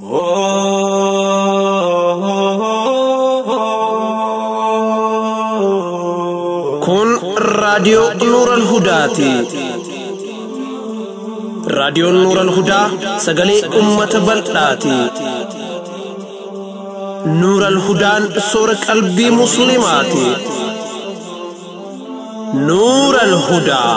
Kun raadiyoo Nuuran Hudaati. Raadiyoon Nuuran Hudaa sagalee uummata bal'aati. Nuuran Hudaan soora qalbii Musliimaati. Nuuran Hudaa.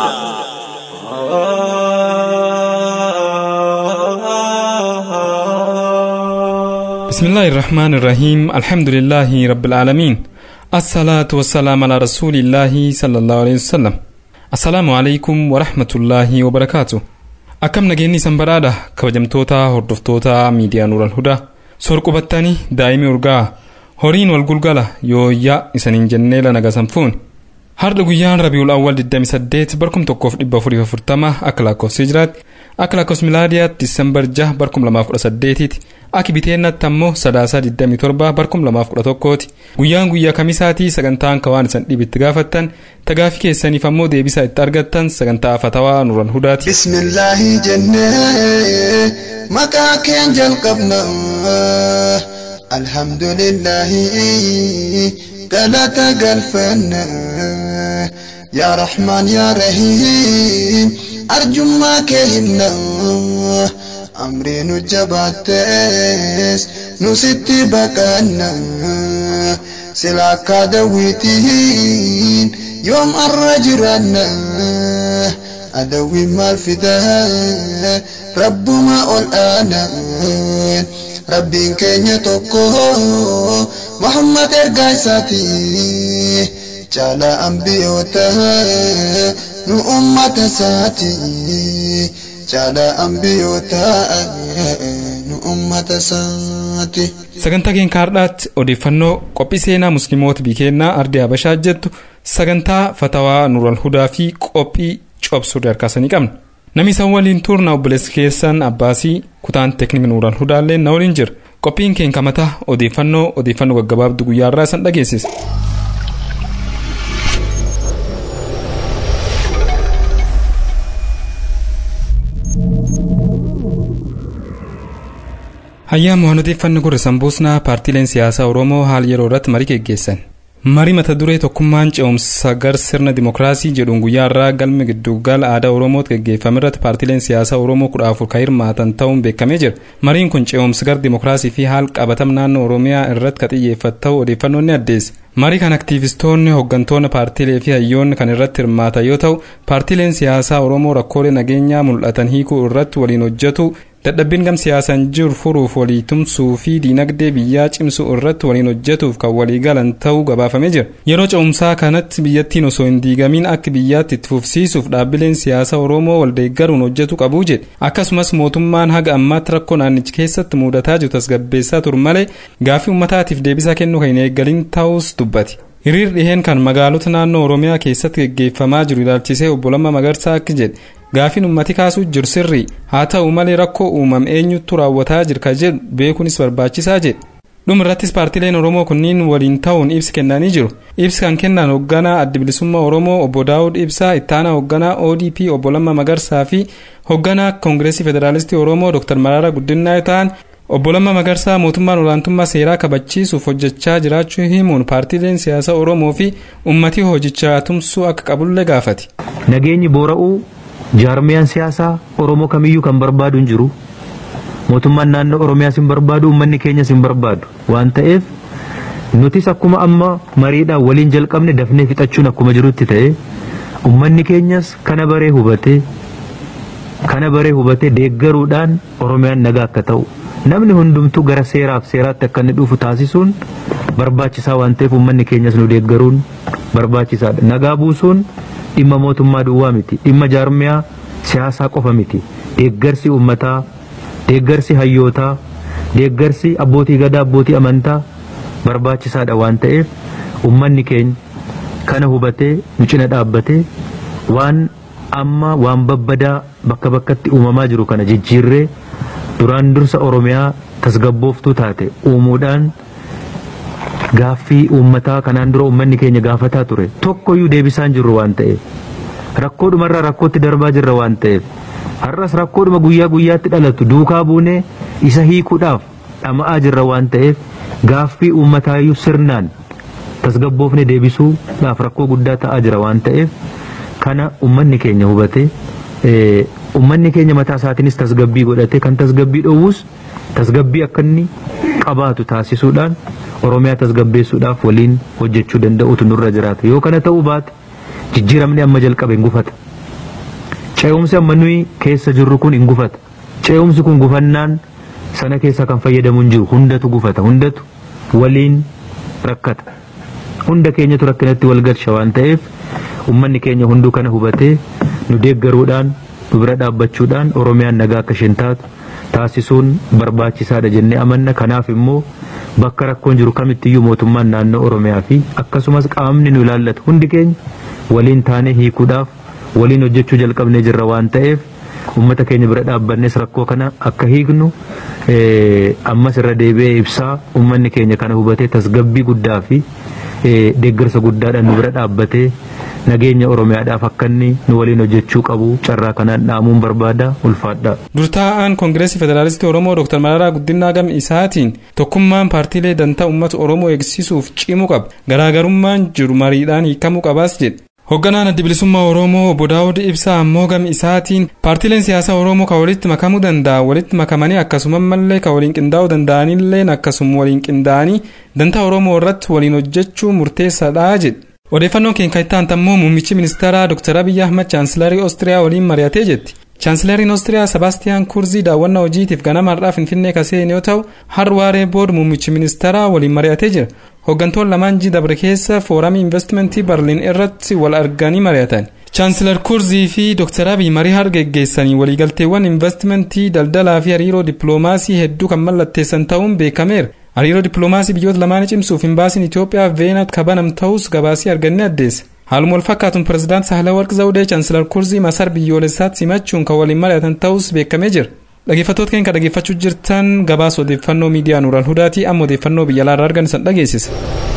بسم الله الرحمن الرحيم الحمد لله رب العالمين الصلاة والسلام على رسول الله صلى الله عليه وسلم السلام عليكم ورحمة الله وبركاته akkam nageenyi san badhaadha kabajamtoota hordoftoota miidiyaa nuural hudaa soor qubattanii daa'imii urgaa horiin wal gulgala yooyyaa isaniin jennee lanaga sanfuun har'a guyyaan rabiul awwal 28 barkum tokkoof dhibba afurii afurtama akka lakkoofsa hijiraatti akka lakkoofsa milaadiyaatti disembar 6 barkum lamaaf kudha saddeetiiti akka biteennaatti ammoo sadaasaa 27 barkum lamaaf kudha tokkooti guyyaan guyyaa kamisaatii sagantaan kawaan isan dhibitti gaafattan tagaafii keessaniif ammoo deebisaa itti argattan sagantaa fatawaa nuran hudaati. bismillaahi jennee maqaa keen jalqabna alhamdulillaahi galata galfanna yaa raxmaan yaa rahiim arjummaa kee himna amrii nu jabaattees nu sitti baqanna sila akka dawwiitiin yoom arra jiraanna adawwiin maal fidaa rabbuma ol aana rabbiin keenya tokko muhammad ergaa isaati caala ambiyoota nu ummata isaati caala ambiyoota nu ummata isaati. sagantaa keenya har'aatti odeeffannoo qophii seenaa musliimoota bikeennaa ardii habashaa jettu sagantaa fatawaa nural hudaa fi qophii cobsuu darkaasanii qabna namni isaan waliin turna obboleessi keessan abbaasii kutaan teeknik nural hudaallee na waliin jira qophiin keenya kamataa odeeffannoo odeeffannoo gaggabaabdu guyyaa irraa isan dhageessisa. Hayyaama waan odeeffanni gurra sanbuusnaa paartiileen siyaasaa Oromoo haala yeroo irratti marii geggeessan. Marii mata duree tokkummaan ce'umsa gar sirna dimookiraasii jedhuun guyyaa irraa galma giddugala aadaa Oromootti geggeeffame irratti paartiileen siyaasaa Oromoo kudha afur kan hirmaatan ta'uun beekamee jira. Mariin kun ce'umsa gar dimookiraasii fi haala qabatama naannoo Oromiyaa irratti kan xiyyeeffatu ta'uu odeeffannoon ni addeessa. Marii kan aktiivistoonni hooggantoonni paartiilee fi hayyoonni kan irratti hirmaatan yoo ta'u, paartiileen siyaasaa Oromoo rakkoolee nageenyaa mul'atan hiikuu irratti waliin hojjetu dadhabbiin gam siyaasaan jiru furuuf walii tumsuu fi diinagdee biyyaa cimsuu irratti waliin hojjetuuf kan walii galan ta'uu gabaafamee jira. Yeroo ce'umsaa kanatti biyyattiin osoo hin diigamiin akka biyyaatti itti fufsiisuuf dhaabbileen siyaasaa Oromoo waldeeggaruun hojjetu qabuu jedhe. Akkasumas mootummaan haga ammaatti rakkoo naannichi keessatti mudataa jiru tasgabbeessaa turu malee gaaffii uummataatiif deebisaa kennuu kan hin eeggalin ta'us dubbate. Hiriir dhiheen kan magaalota naannoo Oromiyaa keessatti geggeeffamaa jiru ilaalchisee obbo Lammaa Magarsaa akka jedhe gaafiin ummati kaasuu jiru sirrii haa ta'u malee rakkoo uumame eenyutu raawwataa jira ka jedhu beekuunis barbaachisaa jedhe. dhuma irrattis paartiileen oromoo kunniin waliin ta'uun ibsi kennanii jiru ibsi kan kennan hoogganaa adda bilisummaa oromoo obbo daawud ibsaa ittaanaa hoogganaa odp obbo lamma magarsaa fi hoogganaa koongireesii federaalistii oromoo dr mararaa guddinaa ta'an obbo lamma magarsaa mootummaan olaantummaa seeraa kabachiisuuf hojjechaa jiraachuu himuun paartiileen siyaasaa oromoo fi ummatii hojichaa tumsuu akka qabullee gaafate. nageenyi boora'uu jaarmiyaan siyaasaa oromoo kamiyyuu kan barbaadu hin jiru mootummaan naannoo oromiyaas hin barbaadu uummanni keenyas hin barbaadu waan ta'eef nutis akkuma amma mariidhaan waliin jalqabne dafnee fixachuun akkuma jirutti ta'e uummanni keenyas kana baree hubatee kana baree hubatee deeggaruudhaan oromiyaan nagaa akka ta'u namni hundumtuu gara seeraaf seeraatti akka inni dhufu taasisuun barbaachisaa waan ta'eef uummanni keenyas nu deeggaruun barbaachisaadha nagaa buusuun dhimma mootummaa duwwaa miti dhimma jaarmiyaa siyaasaa qofa miti deeggarsi uummataa deeggarsi hayyootaa deeggarsi abbootii gadaa abbootii amantaa barbaachisaadha waan ta'eef uummanni keenya kana hubatee nu cina dhaabbatee waan amma waan babbadaa bakka bakkatti uumamaa jiru kana jijjiirree duraan dursa oromiyaa tasgabbooftuu taate uumuudhaan gaaffii uummataa kanaan dura uummanni keenya gaafataa ture tokkoyyuu deebisaan jirru waan ta'eef rakkoodhumarraa rakkootti darbaa jirra waan ta'eef har'as rakkoodhuma guyyaa guyyaatti dhalatu duukaa buunee isa hiikuudhaaf dhama'aa jirra waan ta'eef gaaffii uummataayyuu sirnaan tasgabboofne deebisuudhaaf rakkoo guddaa ta'aa jira waan ta'eef kana uummanni keenya hubate uummanni keenya mataa isaatiinis tasgabbii godhate kan tasgabbii dhoowwus tasgabbii akka inni qabaatu taasisuudhaan oromiyaa tasgabbeessuudhaaf waliin hojjechuu danda'utu nurra jiraata yoo kana ta'uu baate jijjiiramni amma jalqabe hin gufata ce'umsi amma nuyi keessa jirru kun hin gufata ce'umsi kun gufannaan sana keessa kan fayyadamu hin jiru hundatu gufata hundatu waliin rakkata hunda keenyatu rakkinatti wal galcha waan ta'eef ummanni keenya hunduu kana hubatee nu deeggaruudhaan nu bira dhaabbachuudhaan oromiyaan nagaa akka isheen taatu taasisuun barbaachisaadha jennee amanna kanaaf immoo bakka rakkoon jiru kamittiyyuu mootummaan naannoo oromiyaa fi akkasumas qaamni nu ilaallatu hundi keenya waliin taanee hiikuudhaaf waliin hojjechuu jalqabnee jirra waan ta'eef ummata keenya bira dhaabbannes rakkoo kana akka hiiknu ammas irra deebi'ee ibsaa ummanni keenya kana hubatee tasgabbii guddaa fi deeggarsa guddaadhaan nu bira dhaabbatee nageenya oromiyaadhaaf akka inni nu waliin hojjechuu qabu carraa kanaan dhaamuun barbaada ulfaadha. Durtaa'aan Koongireesii Federaalistii Oromoo Dr. Mararaa Guddinaa gam isaatiin tokkummaan paartiilee dantaa uummata Oromoo eegsisuuf cimuu qaba. Garaagarummaan jiru mariidhaan hiikamuu qabaas jedhe. Hoogganaan adda bilisummaa Oromoo obbo Daawud Ibsaa ammoo gam isaatiin paartiileen siyaasaa Oromoo kan walitti makamuu danda'a walitti makamanii akkasuma mallee kan waliin qindaa'uu danda'anillee akkasuma waliin qindaa'anii dantaa Oromoo irratti waliin hojjechuu murteessaadha jedhe. Odeeffannoon keenya itti aanu ammoo muummichi ministeeraa Dr. Abiyyi Ahmad chaansilarii Oostiriyaa waliin mari'atee jetti. Chaansilariin Oostiriyaa Sebaastiyaan Kurzii daawwannaa hojiitiif ganama har'aa Finfinnee kaseen yoo ta'u har waaree booda muummichi ministeeraa waliin mari'atee jira. Hooggantoonni lamaan ji dabre keessa fooramii investimentii Barliin irratti wal arganii mari'atan. Chaansilar Kurzii fi Dr. Abiy marii har geggeessanii waliigalteewwan investimentii daldalaa fi hariiroo dippiloomaasii hedduu kan mallatteessan ta'uun beekameera. hariiroo dippiloomaasii biyyoota lamaanii cimsuuf imbaasiin Itoophiyaa veenat kabanam ta'us gabaasii argannee addeessa. Haaluma wal fakkaatuun pirezidaant Sahlawarq Zawudee chaansilar Kurzii masar biyyoolessaatti simachuun kan waliin mari'atan ta'us beekamee jira. Dhaggeeffattoota keenya dhaggeeffachuu jirtan gabaasa odeeffannoo miidiyaa Nuural Hudaatii amma odeeffannoo biyya alaarraa argan isan dhageessisa.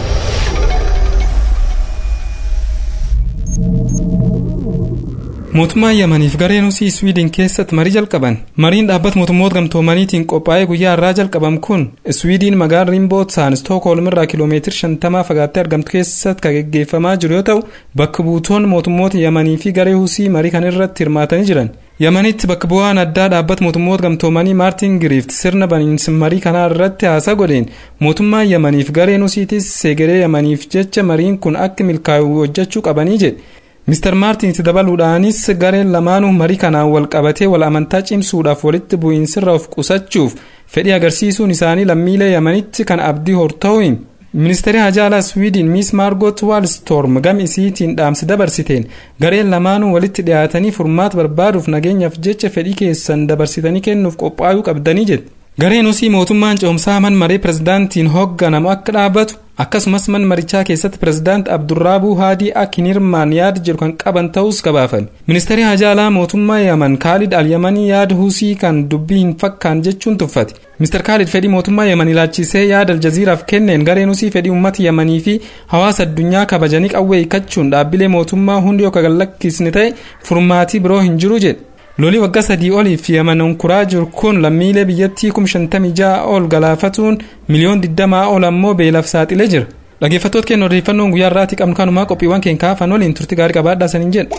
mootummaan yamaniif gareen husii iswiidin keessatti marii jalqaban mariin dhaabbata mootummoota gamtoomaniitiin qophaa'ee guyyaa irraa jalqabam kun iswiidiin magaalaa riimbootsaan stookholm irraa kiloomeetira shantamaa fagaattee argamtu keessatti kan geggeeffamaa jiru yoo ta'u bakka buutoon mootummoota yamanii fi garee husii marii kan irratti hirmaatanii jiran yamanitti bakka bu'aan addaa dhaabbata mootummoota gamtoomanii maartin giriift sirna baniinsa marii kanaa irratti haasaa godheen mootummaan yamaniif gareen husiitis seegeree yamaniif jecha mariin kun akka milkaa'u hojjechuu qabanii jedhe Mr. Maartin itti dabaluudhaanis gareen lamaanuu marii kanaan wal qabatee wal amantaa cimsuudhaaf walitti bu'iinsirra of qusachuuf fedhii agarsiisuun isaanii lammiilee yamanitti kan abdii horta'uun ministeerri hajaalaa swiidin miis maargot waalstorm gam isiitiin dhaamsi dabarsiteen gareen lamaanuu walitti dhiyaatanii furmaata barbaaduuf nageenyaaf jecha fedhii keessan dabarsitanii kennuuf qophaa'uu qabdanii jedhe. gareen husii mootummaan ce'umsaa man maree pirezidaantiin hoogganamu akka dhaabbatu akkasumas man marichaa keessatti pirezidaant abdurraabuu haadii akka hin hirmaanne yaada jedhu kan qaban ta'us gabaafame ministeerri hajaalaa mootummaa yaman kaalid alyamanii yaada husii kan dubbii hin fakkaan jechuun tuffate mister kaalid fedhii mootummaa yaman ilaalchisee yaada aljaziiraaf kenneen gareen husii fedhii uummata yamanii fi hawaasa addunyaa kabajanii qawwee hiikachuun dhaabbilee mootummaa hundi yoo kagallakkisne ta'e furmaatii biroo hin jiru jedhe lolii waggaa sadii oliif yaman onkuraa jiru kun lammiilee biyyattii kum shantamii ja'a ol galaafatuun miliyoon digdamaa ol ammoo beelaaf saaxilee jira dhaggeeffattoota keenya odeeffannoon guyyaa irraatii qabnu kanumaa qophiiwwan keenya kaafan waliin turti gaarii qabaadhaa saniin jedha.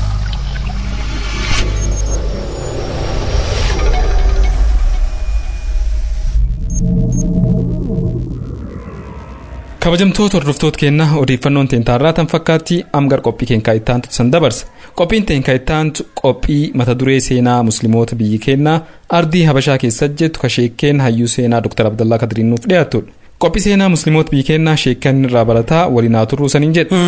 kabajamtoota hordoftoota keenya odeeffannoon teentaarraa tan fakkaatti amgar qophii keenya ittaantu san dabarsa qophiin teenya ittaantu qophii mata duree seenaa musliimoota biyyi keenyaa ardii habashaa keessa jettu ka sheekkeen hayyuu seenaa dr abdallaa kadiriin nuuf dhiyaatudha qophii seenaa musliimoota biyyi keenyaa sheekkeen irraa barataa waliin haa turruu saniin jedha.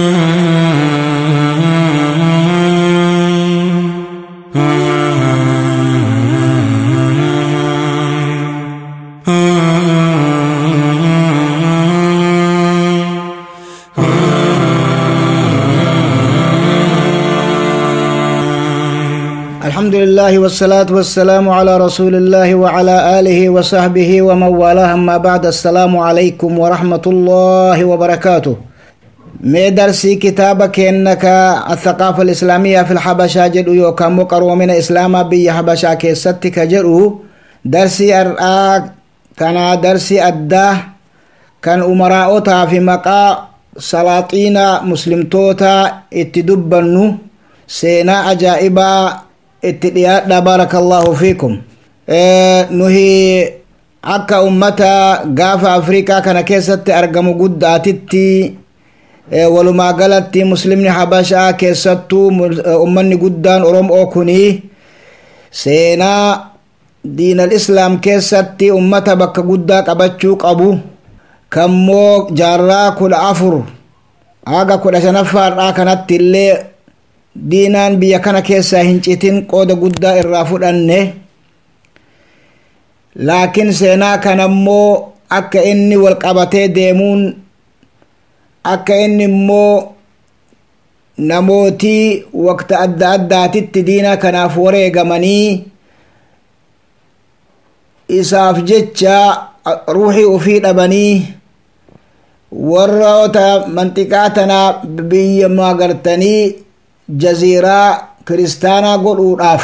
الحمد لله والصلاة والسلام على رسول الله وعلى آله وصحبه ومن والاه أما بعد السلام عليكم ورحمة الله وبركاته مي درسي كتابك إنك الثقافة الإسلامية في الحبشة جدو يوكام مقرو من إسلام بي حبشة كيستك جدو درسي أرآك kana darsi addaa kan umaraa'otaa fi maqaa salaaxiina muslimtoota itti dubbannu seenaa ajaa'ibaa itti dhiyaadha barakallahu fiikum nuhi akka ummata gaafa afrikaa kana keessatti argamu guddaatitti walumaa galatti muslimni habashaa keessattuu ummanni guddaan oromoo kuni seenaa diinal islaam keessatti ummata bakka guddaa qabachuu qabu kammoo jaarraa kudha afur haga kudha shanaffaadhaa kanatti illee diinaan biyya kana keessaa hin citin qooda guddaa irraa fudhanne laakiin seenaa kanammoo akka inni wal qabatee deemuun akka inni immoo namootii waqta adda addaatitti diina kanaaf wareegamanii isaaf jecha ruuxii ufii dhabanii warroota manxiqaa tanaa biyya magartanii jaziiraa kiristaanaa godhuudhaaf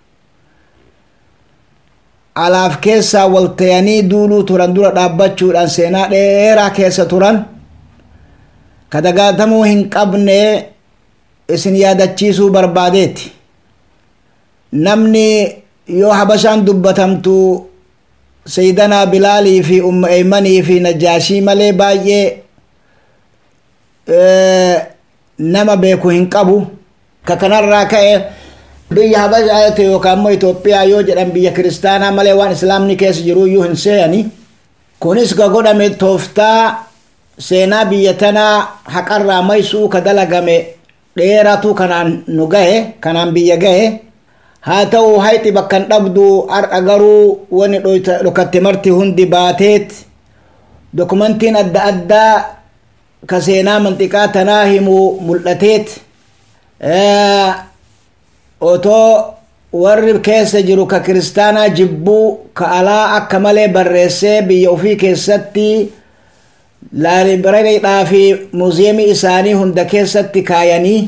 alaaf keessaa waltayanii duuluu turan dura dhaabbachuudhaan seenaa dheeraa keessa turan ka dagaatamuu hin qabne isin yaadachiisuu barbaadeeti namni yoo habashaan dubbatamtu sayyidanaa bilaalii fi umma eeymanii fi najaashii malee baay'ee nama beeku hin qabu ka kanarraa ka'e biyya habashaati yookaan immoo Itoophiyaa yoo jedhan biyya kiristaanaa malee waan islaamni keessa jiru iyyuu hin seeyani kunis ka godhame tooftaa seenaa biyya tanaa haqarraa maysuu ka dalagame dheeratu kanaan nu gahe kanaan biyya gahe haa ta'u hayxi bakkan dhabdu har'a garuu wani dhokatte marti hundi baateet dokumentiin adda addaa ka seenaa manxiqaa tanaa himu mul'ateet otoo warri keessa jiru ka kiristaanaa jibbuu ka alaa akka malee barreessee biyya ofii keessatti laalibireedhaa fi muuziyeemii isaanii hunda keessatti kaayanii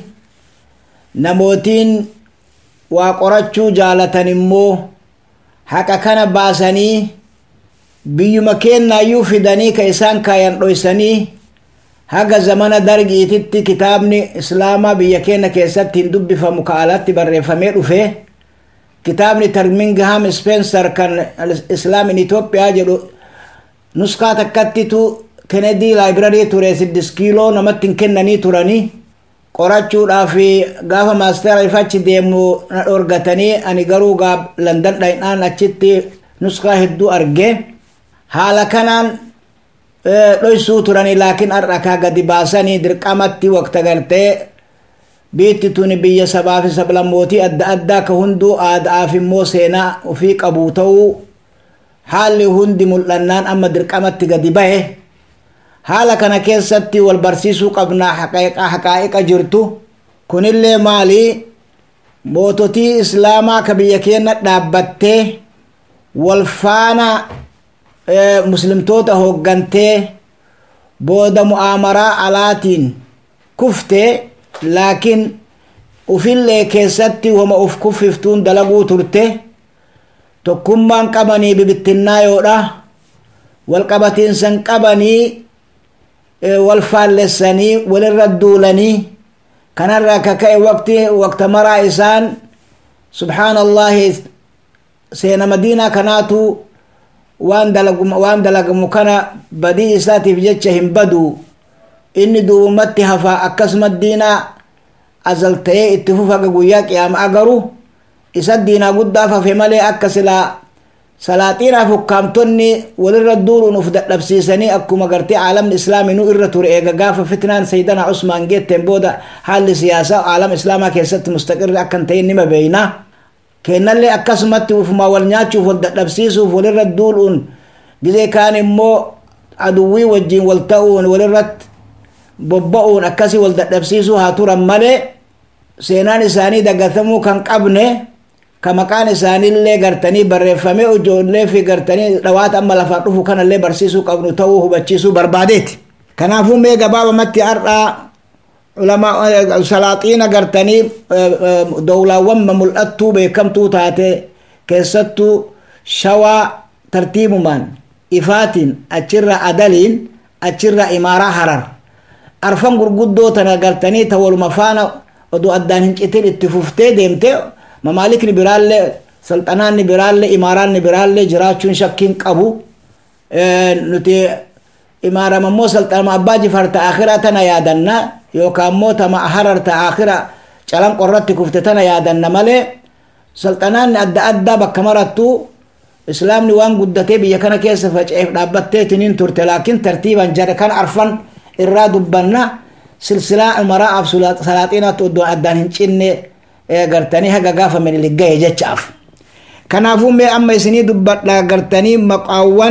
namootiin waa qorachuu jaalatan immoo haqa kana baasanii biyyuma kennaayyuu fidanii ka isaan kaayan dhoysanii haga zamana dargiititti kitaabni islaamaa biyya keenya keessatti hin dubbifamu ka alatti barreeffamee dhufe kitaabni tarmingham spencer kan islaam in itoophiyaa jedhu nuskaa takkattitu kennedy library ture siddis kiiloo namatti hin kennanii turanii qorachuudhaaf gaafa maastera ifachi deemu na dhorgatanii ani garuu gaaf landan dhaynaan achitti nuskaa hedduu arge haala kanaan dhoysuu turanii laakiin har'a kaa gadi baasanii dirqamatti waqta gartee biitti tuni biyya sabaa fi sablammootii adda addaa ka hunduu aadaaf immoo seenaa ofii qabu ta'uu haalli hundi mul'annaan amma dirqamatti gadi bahe haala kana keessatti wal barsiisuu qabnaa haqaa'iqa jirtu kunillee maali moototii islaamaa ka biyya keenya dhaabbattee wal faana muslimtoota hooggantee booda mu'aamaraa alaatiin kufte laakiin ufillee keessatti wama uf kuffiftuun dalaguu turte tokkummaan qabanii bibittinnaayoodha walqabatiinsan qabanii wal faallessanii walirra duulanii kanarraa ka ka'e waqti waqta maraa isaan subhaanallahi seena madiinaa kanaatu waan dalagamu waan dalagamu kana badii isaatiif jecha hin badu inni duubumatti hafaa akkasuma diinaa azal ta'ee itti fufaga guyyaa qiyaama agaru isa diinaa guddaaf hafe malee akka silaa salaaxiinaaf hukkaamtonni walirra duuluun uf dadhabsiisanii akkuma gartee caalamni islaaminuu irra ture eega gaafa fitnaan sayyidana usmaan geetteen booda haalli siyaasaa caalama islaamaa keessatti mustaqirri akkan ta'in nima beeynaa kennallee akkasumatti ufuma wal nyaachuuf wal dadhabsiisuuf walirra duuluun gizee kaan immoo aduwwii wajjiin wal ta'uun walirratti bobba'uun akkasii wal dadhabsiisuu haa turan malee seenaan isaanii dagatamuu kan qabne ka maqaan isaaniillee gartanii barreeffamee ijoollee fi gartanii dhawaata amma lafaa dhufu kanallee barsiisuu qabnu ta'uu hubachiisuu barbaadeeti kanaafuu mee gabaabamatti har'aa ulamaa salaaxiina gartanii dowlaawwan mul'attuu beekamtuu taate keessattuu shawaa tartiibumaan ifaatiin achirra adaliin achirra imaaraa harar arfan gurguddoo tana gartanii ta waluma faana odoo addaan hin citin itti fuftee deemte mamaalikni biraallee salxanaanni biraallee imaaraanni biraallee jiraachuun shakkiin qabu nuti imaarama immoo salxanama abbaa jifaar ta akhiraa tana yaadanna yookaan immoo tama harar ta akhiraa calan qorratti kufte tana yaadanna malee salxanaanni adda addaa bakka marattu islaamni waan guddatee biyya kana keessa faca'eef dhaabbatteetiniin turte laakiin tartiiban jara kan arfan irraa dubbanna silsilaa maraa'aaf salaaxiinaatti oddoo addaan hin cinne gartanii haga gaafa minilik gahe jechaaf kanaafuu mee amma isinii dubbadha gartanii maqaawwan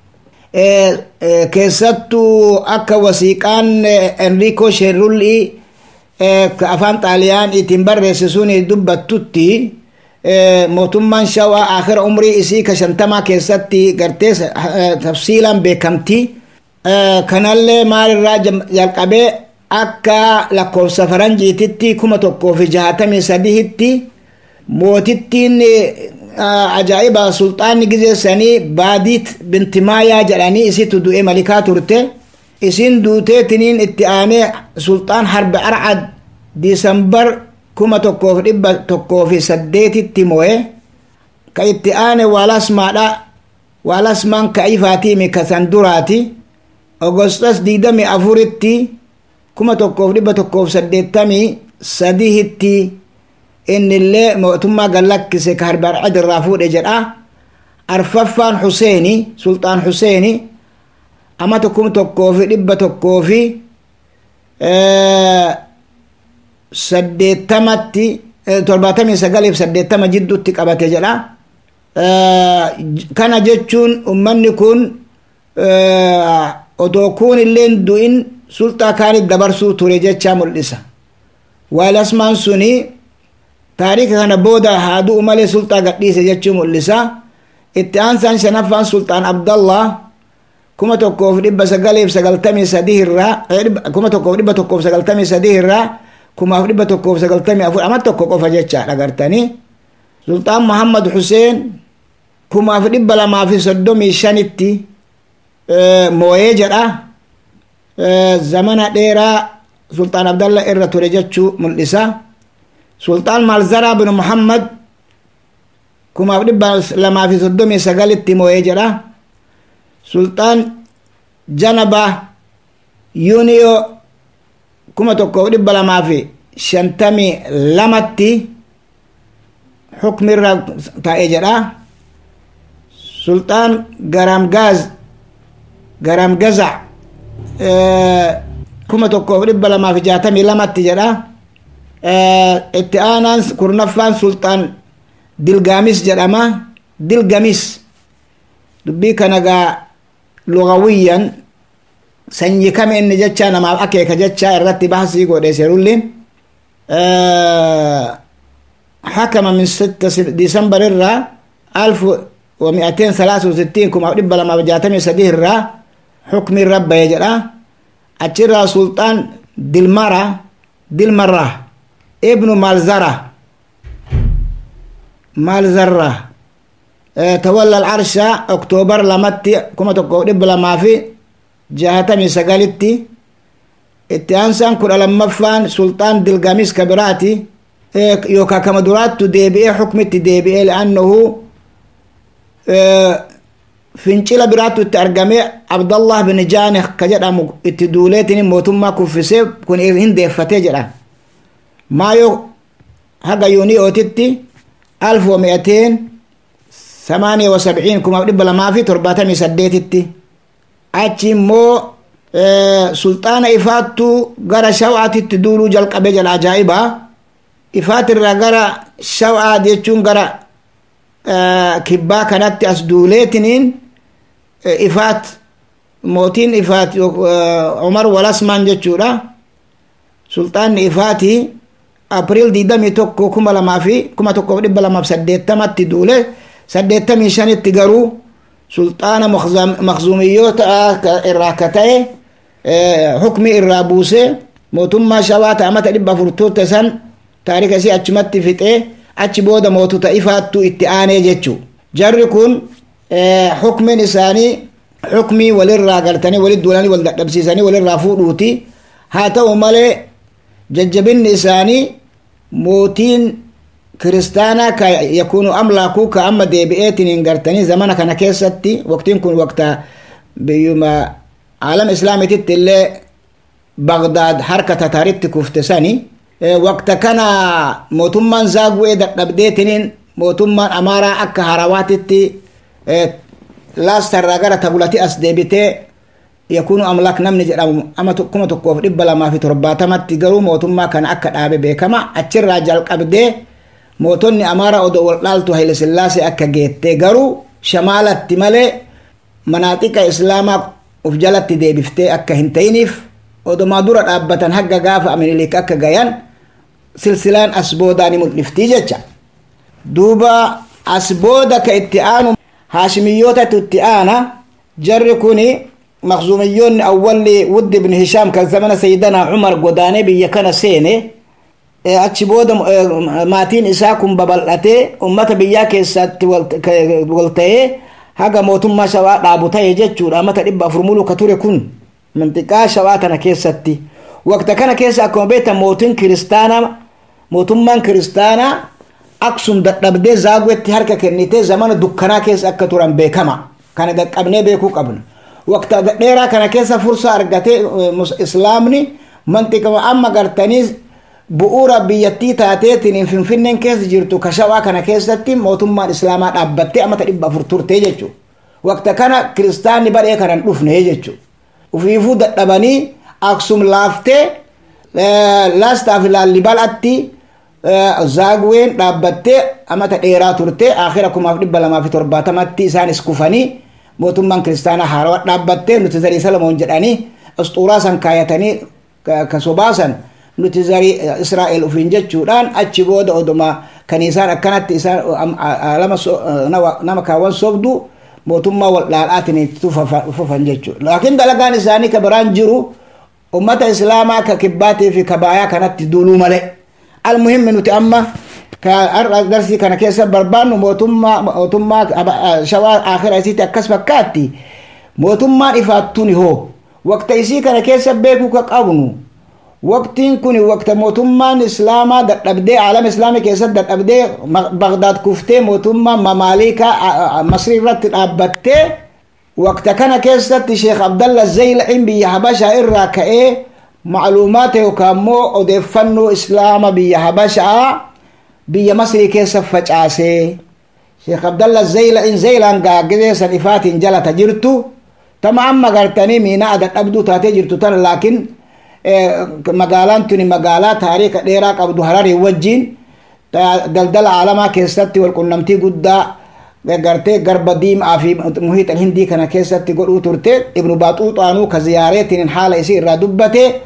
keessattuu akka wasiiqaan enrico sherulli afaan xaaliyaan ittiin barreessisuun dubbattutti mootummaan shawaa akhira umrii isii ka shantamaa keessatti gartee tafsiilaan beekamti kanallee maalirraa jalqabee akka lakkoofsa faranjiititti kuma tokkoo fi jahatamii sadihitti mootittiin ajaa'iba sulxaanni gizeessanii baadiit bintimaayaa jedhanii isitu du'e malikaa turte isin duuteetiniin itti aanee sulxaan harbe arcad diisambar kuma tokkoof dhibba tokkoo fi saddeetitti mo'e ka itti aane waalasmaadha waalasmaan ka ifaatiimi ka san duraati ogostas diidami afuritti kuma tokkoof dhibba tokkoof saddeettamii sadihitti innillee mootummaa gallakkise ka harbe arcad irraa fuudhe jedha arfaffaan huseeni sulxaan huseeni amata kuma tokkoo fi dhibba tokkoo fi saddeettamatti torbaatamii sagaliif saddeettama jidduutti qabate jedha kana jechuun ummanni kun odoo kuun illeen du'in sulxaa kaanit dabarsuu ture jechaa mul'isa waalasmaan suni taarika kana booda haa du'u malee sulxaa gadhiise jechuu mul'isa itti aansaan shanaffaan sulxaan abdallah kuma tokkoof dhibba sagaliif sagaltamii sadii irraa kuma tokkoof dhibba tokkoof sagaltamii sadii irraa kumaaf dhibba tokkoof sagaltamii afur ama tokko qofa jecha dhagartanii sulxaan muhammad huseen kumaaf dhibba lamaa fi soddomii shanitti mooyee jedha zamana dheeraa sulxaan abdallah irra ture jechuu mul'isa sulxaan malzaraa bin muhammad kumaaf dhibba lamaa fi soddomii sagalitti mooyee jedha sulxaan janaba yuuniyo kuma tokkoof dhibba lamaa fi shantamii lamatti xukmirra taa'e jedha sulxaan garamgaaz garamgazac kuma tokkoof dhibba lamaa fi jaatamii lamatti jedha itti aanaan kurnaffaan sulxaan dilgaamis jedhama dilgamis dubbii kana gaa lugawiyyan sanyii kame inni jecha namaaf akeeka jecha irratti bahsii godhe serullin حكم من ستة ديسمبر الرا ألف ومئتين ثلاثة وستين كما أبدي لما بجاتمي سديه الرا حكم الرب يجرى أتشرى سلطان دلمرة دلمرة ابن مالزرة مالزرة اه تولى العرش أكتوبر لمتي كما تقول لما في جهتمي سقالتي اتيانسان كل لما فان سلطان دلقاميس كبراتي yookaan kama duraattu deebi'ee xukmitti deebi'ee li'annahu fincila biraattu itti argamee abdallah bin jaanih ka jedhamu itti duuleetiin mootummaa kuffisee kun hin deeffatee jedha maayoo haga yuuniyootitti alf wa mi'ateen samaaniya wa sabciin kumaaf dhibba lamaa fi torbaatamii saddeetitti achi immoo sulxaana ifaattu gara shaw'aatitti duuluu jalqabe jedha ajaa'ibaa ifaatirraa gara shaw'aa jechuun gara kibbaa kanatti as duuleetiniin ifaat mootiin ifaat umar walasmaan jechuudha sulxaanni ifaatii april digdamii tokko kuma lamaa fi kuma tokkoof dhibba lamaaf saddeettamatti duule saddeettamii shanitti garuu sulxaana makzumiyyoota irraa ka ta'e hukmi irraa buusee mootummaa shawaa ta'amata dhibba afurtoota san taarika isii achumatti fixee achi booda mootota ifaattu itti aanee jechu jarri kun hukmin isaanii xukmii walirraa gartanii walit duulanii wal dadhabsiisanii walirraa fuudhuuti haa ta'u malee jajjabinni isaanii mootiin kiristaanaa ka yakuunu amlaakuu ka amma deebi'eetiin gartanii zamana kana keessatti waqtiin kun waqta biyyuma aalam islaamititti illee bagdaad harka tataaritti kufte sani waqta kana mootummaan zaagu'ee dadhabdeetiniin mootummaan amaaraa akka harawaatitti laastarraa gara tabulati as deebitee yakuunu amlaak namni jedhamu ama kuma tokkoof dhibba lamaa fi torbaatamatti garuu mootummaa kana akka dhaabe beekama achirraa jalqabdee mootonni amaaraa odoo wal dhaaltu haile sillaasee akka geettee garuu shamaalatti malee manaaxiqa islaamaa uf jalatti deebiftee akka hin ta'iniif odomaa dura dhaabbatan hagga gaafa aminilik akka gayan silsilaan as boodaa ni mul'iftii jecha duuba as booda ka itti aanu haashimiyyootatu itti aana jarri kuni maqzumiyyoonni awwalli wuddi ibn hishaam kan zamana sayyidana cumar godaanee biyya kana seene achi booda maatiin isaa kun babal'atee ummata biyyaa keessatti wal ta'ee haga mootummaa shawaa dhaabu ta'e jechuudha amata dhibba afur muluu ka ture kun manxiqaa shawaa tana keessatti waqta kana keessa akkuma beektan mootiin kiristaanaa mootummaan kiristaanaa aksum dadhabdee zaaguwetti harka kennitee zamana dukkanaa keessa akka turan beekama kana qaqqabnee beekuu qabna waqta dheeraa kana keessa fursa argatee islaamni manxiqama amma gartanii bu'uura biyyattii taateetiin finfinneen keessa jirtu ka shawaa kana keessatti mootummaan islaamaa dhaabbattee amata dhibba afur turtee jechuudha waqta kana kiristaanni badhee kanan dhufne jechuudha ufiifuu dadhabanii aksum laaftee laastaaf laallibalatti zaaguween dhaabbattee amata dheeraa turte akhira kumaaf dhibba lamaa fi torbaatamatti isaanis kufanii mootummaan kiristaanaa haarawaa dhaabbattee nuti zarii salamoon jedhanii asxuuraa san kaayatanii ka sobaasan nuti zarii israa'el ufiin jechuudhaan achi booda oduma kaniisaan akkanatti isaan nama kaawwan sobdu mootummaa wal dhaalaatiin itti fufan jechuudha laakiin dalagaan isaanii ka biraan jiru ummata islaamaa ka kibbaatii fi kabaayaa kanatti duuluu malee almuhimmi nuti amma har'a darsii kana keessa barbaannu mootummaa mootummaa shawaa akhira isiitti akkas fakkaatti mootummaan ifaattuuni hoo waqta isii kana keessa beekuu ka qabnu waqtiin kun waqta mootummaan islaamaa dadhabdee aalama islaamii keessatti dadhabdee bagdaad kuftee mootummaa mamaaliikaa masrii irratti dhaabbattee waqta kana keessatti sheekh abdalla zaylaciin biyya habashaa irraa ka'ee macluumaata yookaan immoo odeeffannoo islaama biyya habashaa biyya masrii keessa facaasee sheekh abdalla zaylaciin zaylaan gaagizee san ifaatiin jalata jirtu tama amma gartanii miinaa dadhabduu taatee jirtu tana laakiin magaalaan tuni magaalaa taariika dheeraa qabdu hararii wajjiin daldala aalamaa keessatti walqunnamtii guddaa gartee garba diimaa fi muhiixa hindii kana keessatti godhuu turte ibnu baaxuuxaanuu ka ziyaareetiin haala isii irraa dubbate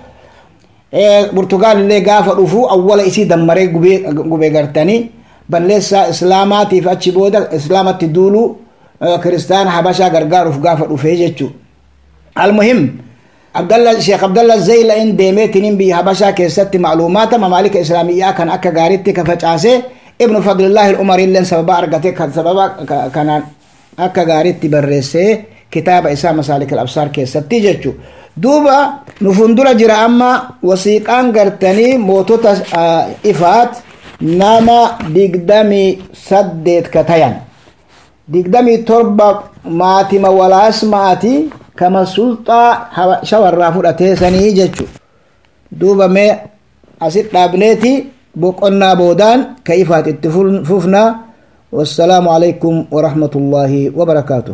burtugaal illee gaafa dhufu awwala isii dammaree gube gartanii balleessaa islaamaatiif achi booda islaamatti duulu kiristaana habashaa gargaaruuf gaafa dhufee jechuu almuhim abdalla sheekh abdalla zayla in deemeetinin biyya habashaa keessatti macluumaata mamaalika islaamiyyaa kan akka gaariitti ka facaase ibnu fadlillaahi ilumar illeen sababa argate sababa kanaan akka gaariitti barreessee kitaaba isaa masaalik alabsaar keessatti jechu duuba nu fundura jira amma wasiiqaan gartanii mootota ifaat nama digdamii saddeet ka tayan digdamii torba maatima walaasmaati kama sulxaa shawarraa fudhatee sanii jechu duuba mee asit dhaabneeti boqonnaa boodaan ka ifaat itti fufna والسلام عليكم ورحمة الله وبركاته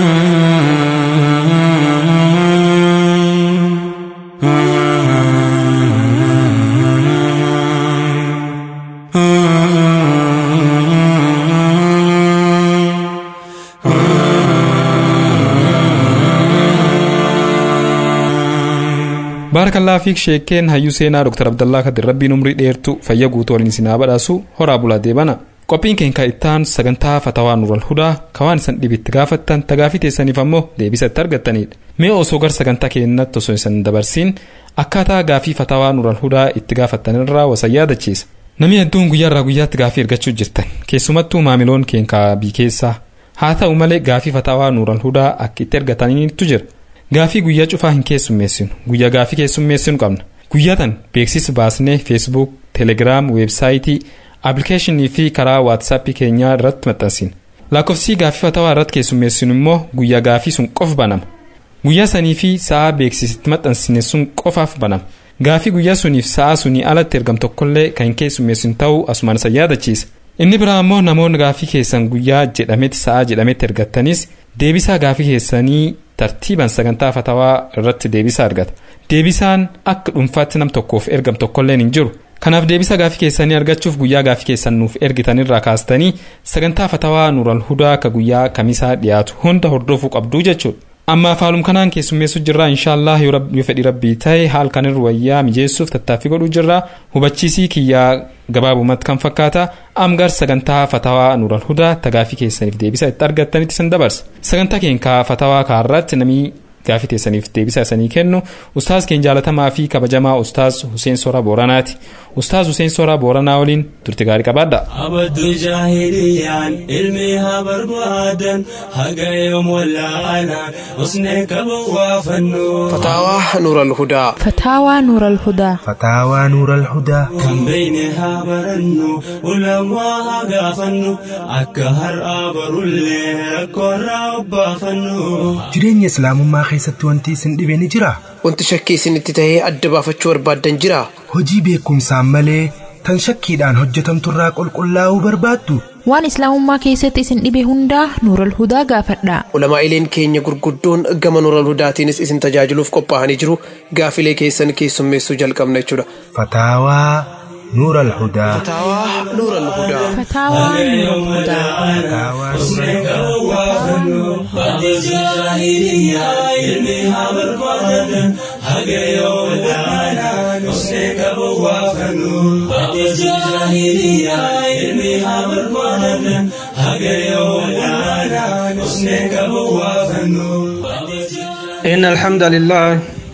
baarakallaa fiik sheekeen hayyuu seenaa dr abdallaa kadir rabbiin umrii dheertu fayya guutuu waliin isinaa badhaasu horaa bulaa deebana qophiin keenya ittaan sagantaa fatawaa nural hudaa kawaan isan dhibitti gaafattan tagaafii teessaniif ammoo deebisa itti argattanidha mee osoo gar sagantaa keenyatti osoo isan dabarsiin akkaataa gaafii fatawaa nural hudaa itti gaafattanirraa wasan yaadachiisa namni hedduun guyyaarraa guyyaatti gaafii ergachuu jirtan keessumattuu maamiloon keenya bii keessaa haa ta'u malee gaafii fataawaa nuural hudaa akka itti ergataniitu jira gaafii guyyaa cufaa hin keessummeessinu guyyaa gaafii keessummeessinu qabna guyyaa tan beeksisa baasnee feesbuuk teelegiraam weebsaayitii aappilikeeshinii fi karaa waatsaappii keenyaa irratti maxxansina lakkoofsi gaafii fataawaa irratti keessummeessinu immoo guyyaa gaafii sun qofa banama guyyaa sanii fi sa'a beeksisitti maxxansine sun qofaaf banama gaafii guyyaa suniif sa'a sunii alatti ergam tokkollee kan hin keessummeessinu ta'uu asumaan isa yaadachiisa inni biraa immoo namoonni gaafii keessan guyyaa jedhametti sa'a jedhametti ergattanis deebisaa gaafii keessanii tartiiban sagantaa fatawaa irratti deebisaa argata deebisaan akka dhuunfaatti nam tokkoof ergam tokkolleen hin jiru kanaaf deebisa gaafii keessanii argachuuf guyyaa gaafii keessan nuuf ergitanirraa kaastanii sagantaa fatawaa nuural hudaa akka guyyaa kamisaa dhiyaatu hunda hordofuu qabduu jechuudha amma faalum kanaan keessummeessu jirraa inshaallah yoo fedhii rabbii ta'e haal kanirra wayyaa mijeessuuf tattaaffii godhuu jirraa hubachiisii kiyyaa gabaabumatti kan fakkaata amgar sagantaa fatawaa nuural hudaa tagaafii keessaniif deebisa itti argattanitti san dabarsa sagantaa keenya fatawaa kaarratti namii gaafii teessaniif deebisa isanii kennu ustaaz keenya jaalatamaa fi kabajamaa ustaaz Huseen Soraa Booranaati. Ustaaz Huseen Soraa Booranaa waliin turte gaarii qabaadha. Abaddu jaahiliyaan ilmi haa barbaadan haga yoom wallaalaan usnee qaban waa fannu. Fataawaa Nuural Hudaa. فتاوى نور الهدى فتاوى نور الهدى Kan beeyne haa barannu ulamaa haa gaafannu akka har'aa barullee rakkoorraa obbaafannu. jireenya islaamummaa keessatti wanti isin dhibe ni jira Wanti shakkii isinitti tahee adda baafachuu barbaaddan jira. hojii beekumsaan malee tan shakkiidhaan hojjetamturraa qulqullaa'uu barbaaddu waan islaamummaa keessatti isin dhibe hundaa nuur alhudaa gaafadha Ulamaa'ileen keenya gurguddoon gama Nuural Hudaatiinis isin tajaajiluuf qophaa'anii jiru. Gaafilee keessan keessummeessuu jalqabna jechuudha. fataawaa nuur alhudaa Fataawaa Nuural Hudaa. فتاوى نور الهدى fataawaa nuur alhudaa إن الحمد لله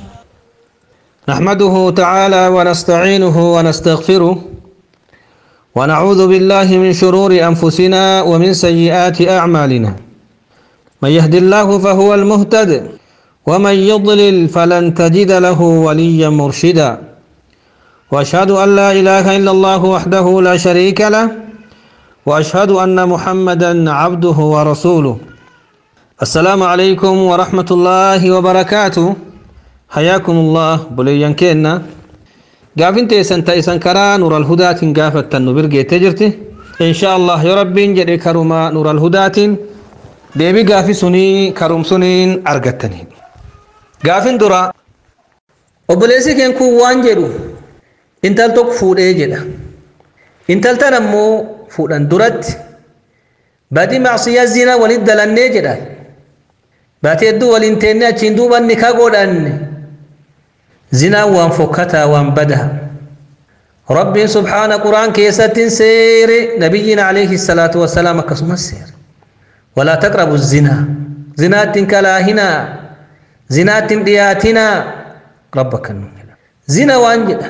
نحمده تعالى ونستعينه ونستغفره ونعوذ بالله من شرور أنفسنا ومن سيئات أعمالنا من يهد الله فهو المهتد ومن يضلل فلن تجد له وليا مرشدا وأشهد أن لا إله إلا الله وحده لا شريك له وأشهد أن محمدا عبده ورسوله السلام عليكم ورحمة الله وبركاته حياكم الله بليان كينا قافين تيسن تيسن كرا نور الهدى قافت النبرق تجرتي إن شاء الله يا ربي جري كرما نور الهدى deebii gaafii sunii karumsuniin argattanii gaafin dura obboleessi keen kun waan jedhu intal tokko fuudhee jedha intaltan ammoo fuudhan duratti badii macsiyaa zina walit dalannee jedha baati hedduu waliin teenne achiin duuban ni ka godhanne zinaan waan fokkataa waan badaa rabbiin subhaana quraan keessattiin seere nabiyyiin alayhi salaatu wassalaam akkasumas seere ولا تقربوا الزنا زنات كلاهنا زنات دياتنا ربك النمنا زنا وانجد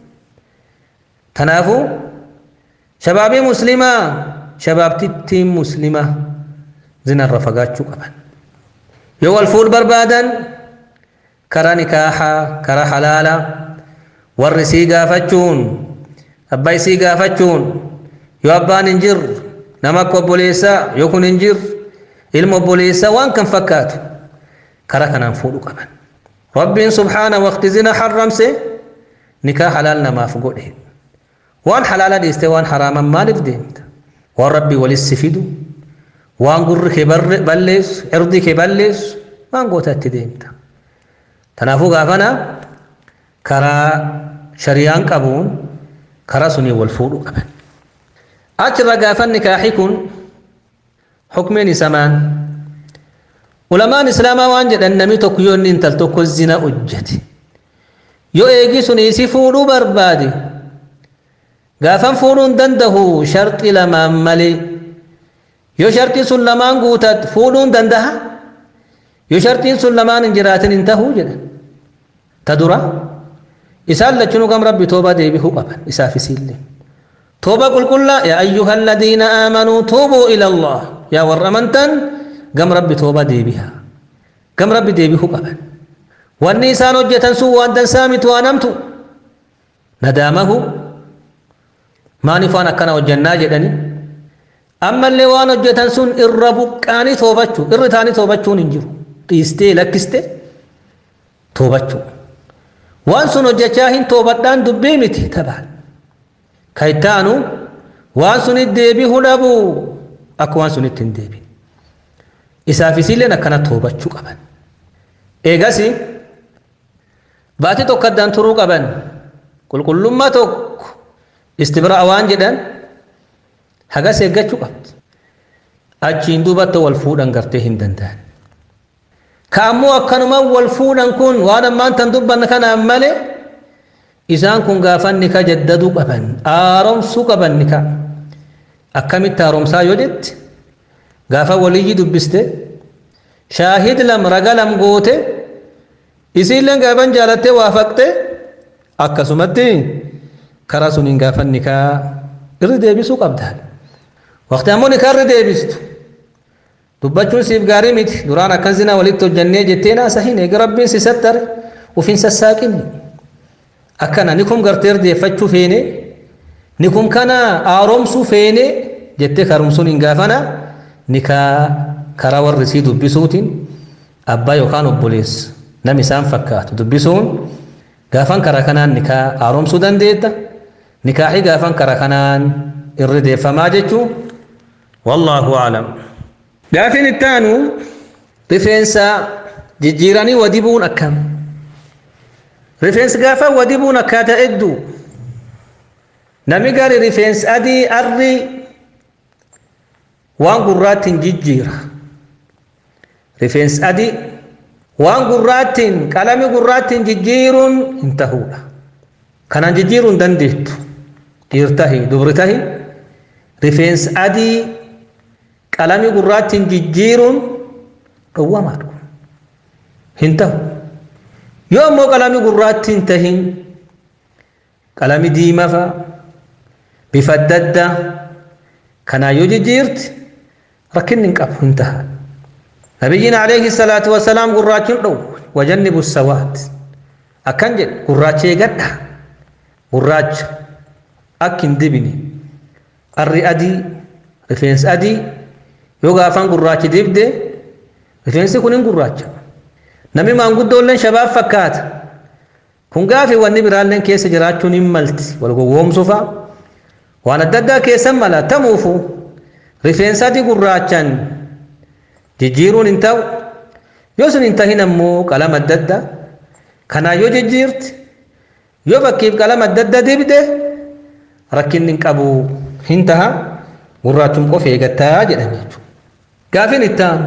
تنافو شباب مسلمة شباب تتيم مسلمة زنا الرفقات شو قبل يو الفول بربادا كرا نكاحا كرا حلالا ورسي قافتشون أباي سي قافتشون يو أبان انجر نمك وبوليسا يكون انجر ilma obboleessaa waan kan fakkaatu karaa kanaan fuudhu qaban rabbiin subhaana waqti zina harramse nikaa halaal namaaf godhe waan halaala dhiiste waan haraaman maaliif deemta waan rabbii walitti fidu waan gurri kee balleessu irdii kee balleessu waan gootatti deemta tanaafuu gaafana karaa shariyaan qabuun karaa sunii wal fuudhu qaban achirra gaafan nikaaxi kun حكمين سمان علماء اسلام وان جدن نمي توك يو نين تل توك الزنا اجتي يو ايغي سني سي فودو بربادي غافن فودون دنده شرط لما ملي يو شرطي سلمان غوتت فودون دندها يو شرطي سلمان انجراتن انتهو جدن تدرا إسال لچنو كم ربي توبة ديبي هو قبل إسافي سيلي توبة قل قل يا أيها الذين آمنوا توبوا إلى الله yaa warra amantan gam rabbi tooba deebiha gam rabbi deebihuu qaban wanni isaan hojjetan sun waan dansaa miti waan hamtu nadaamahu maaniif waan akkana hojjannaa jedhani ammallee waan hojjetan sun irra buqqaanii toobachuu irri taanii toobachuun hin jiru dhiistee lakkiste toobachuu waan sun hojjechaa hin toobadhaan dubbii miti tabaan ka ittaanu waan sunit deebihuu dhabuu akka waan sunitti hin deebin isaaf isiilleen akkana toobachuu qaban eegas baatii tokko addaan turuu qaban qulqullummaa tokko istibra'a waan jedhan hagas eeggachuu qabdi achiin duubatti wal fuudhan gartee hin danda'an ka ammoo akkanuma wal fuudhan kun waan ammaan tan dubbanna kanaan malee isaan kun gaafan nika jaddaduu qaban haaromsuu qaban nika akkamitti haaromsaa yoo jette gaafa waliyyii dubbiste shaahid lam raga lam goote isiilleen gaafan jaalattee waa faqxe akkasumatti karaa suniin gaafan nikaa irri deebisuu qabdaan waqti ammoo nikaa irri deebistu dubbachuun siif gaarii miti duraan akkan zinaa walitti hojjannee jettee naasa hin eega rabbiin si sattare ufiin sassaaqinni akkana ni kun gartee deeffachuu feene ni kun kana haaromsuu feene jettee karumsuun hin gaafana nikaa karaa warri sii dubbisuutiin abbaa yookaan obboleessa nam isaan fakkaatu dubbisuun gaafan karaa kanaan nikaa haaromsuu dandeetta nikaaxii gaafan karaa kanaan irri deeffamaa jechuu wallaahu aclam gaafin ittaanu rifeensa jijjiiranii wadibuun akkam rifeensi gaafa wadibuun akkaataa hedduu nami gari rifeensi adii arri waan gurraattiin jijjiira rifeensi adii waan gurraattiin qalami gurraattiin jijjiiruun hin tahuudha kanaan jijjiiruu hin dandeettu dhiir tahi dubri tahi rifeensi adii qalami gurraattiin jijjiiruun dhowwamaadha hin tahu yoo ammoo qalami gurraattiin tahin qalami diimafa bifa adda addaa kanaa yoo jijjiirti rakkinni hin qabu hin taha nabiyyiin alayhi salaatu wasalaam gurraachuun dhow wajannibu sawaat akkan jedhe gurraacha eegadha gurraacha akki hin dibine arri adii rifeensi adii yoo gaafan gurraachi dibde rifeensi kun hin gurraacha nami maanguddoolleen shabaab fakkaata kun gaafi wanni biraalleen keessa jiraachuun hin malti wal gowwoomsufa waan adda addaa keessan mala tamuufu rifeensa adii gurraachaan jijjiiruun hin ta'u yoo sun hin tahin ammoo qalama adda addaa kanaa yoo jijjiirti yoo bakkiif qalama adda addaa dibde rakkinni hin qabu hin taha gurraachum qofa eegattaa jedhan jechuudha. Gaafin ittaan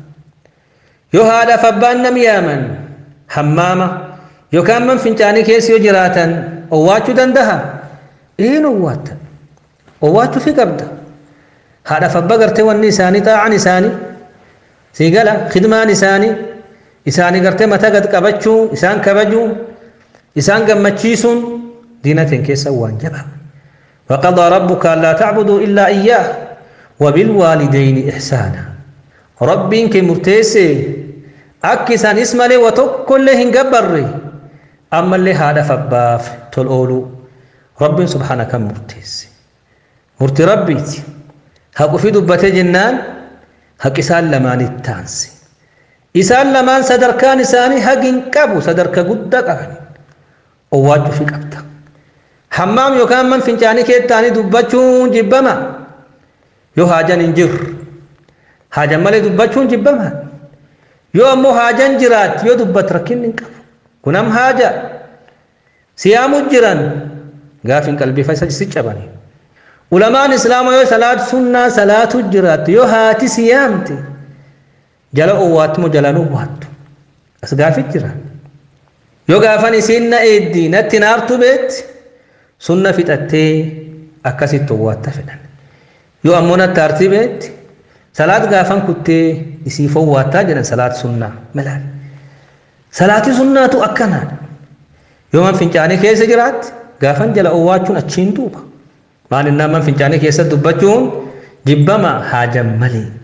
yoo haadhaaf abbaan nam yaaman hammaama yookaan man fincaanii keessa yoo jiraatan owwaachuu dandaha in owwaata owwaachuu fi qabda haadhaaf abbaa gartee wanni isaanii xaa'an isaanii sii gala khidmaan isaanii isaanii gartee mataa gad qabachuu isaan kabajuu isaan gammachiisuun diinateen keessa waan jabaa وقضى ربك ألا تعبدوا إلا إياه وبالوالدين إحسانا ربين كمرتيسي أكسان اسم لي وتكل هنقبري أما اللي هذا فباف تلقولو رب سبحانه كم مرتيسي مرتي ربيتي هاكو في دبتي جنان هاك إسان لمان التانسي إسان لمان صدركان إساني هاك انقبو صدرك قد قبني أواجه في قبتا hammaam yookaan man fincaanii keettaanii dubbachuun jibbama yoo haajan hin jirre haajan malee dubbachuun jibbama yoo ammoo haajan jiraat yoo dubbat rakkinni hin qabu kunam haaja siyaamu jiran gaafin qalbifa isa si cabani ulamaan islaama yoo salaat sunnaa salaatu jiraat yoo haati siyaamte jala owwaattumo jalan owwaattu as gaafit jiran yoo gaafan isiin na eeddii natti naartu beetti sunna fixattee akkasitti owwaatta fedhan yoo ammoo natti aartii beetti salaat gaafan kuttee isiif owwaattaa jedhan salaat sunnaa malaan salaati sunnaatu akkanaadha yoo man fincaanii keessa jiraatti gaafan jala owwaachuun achiin duuba maalinnaa man fincaanii keessa dubbachuun jibbama haajan malee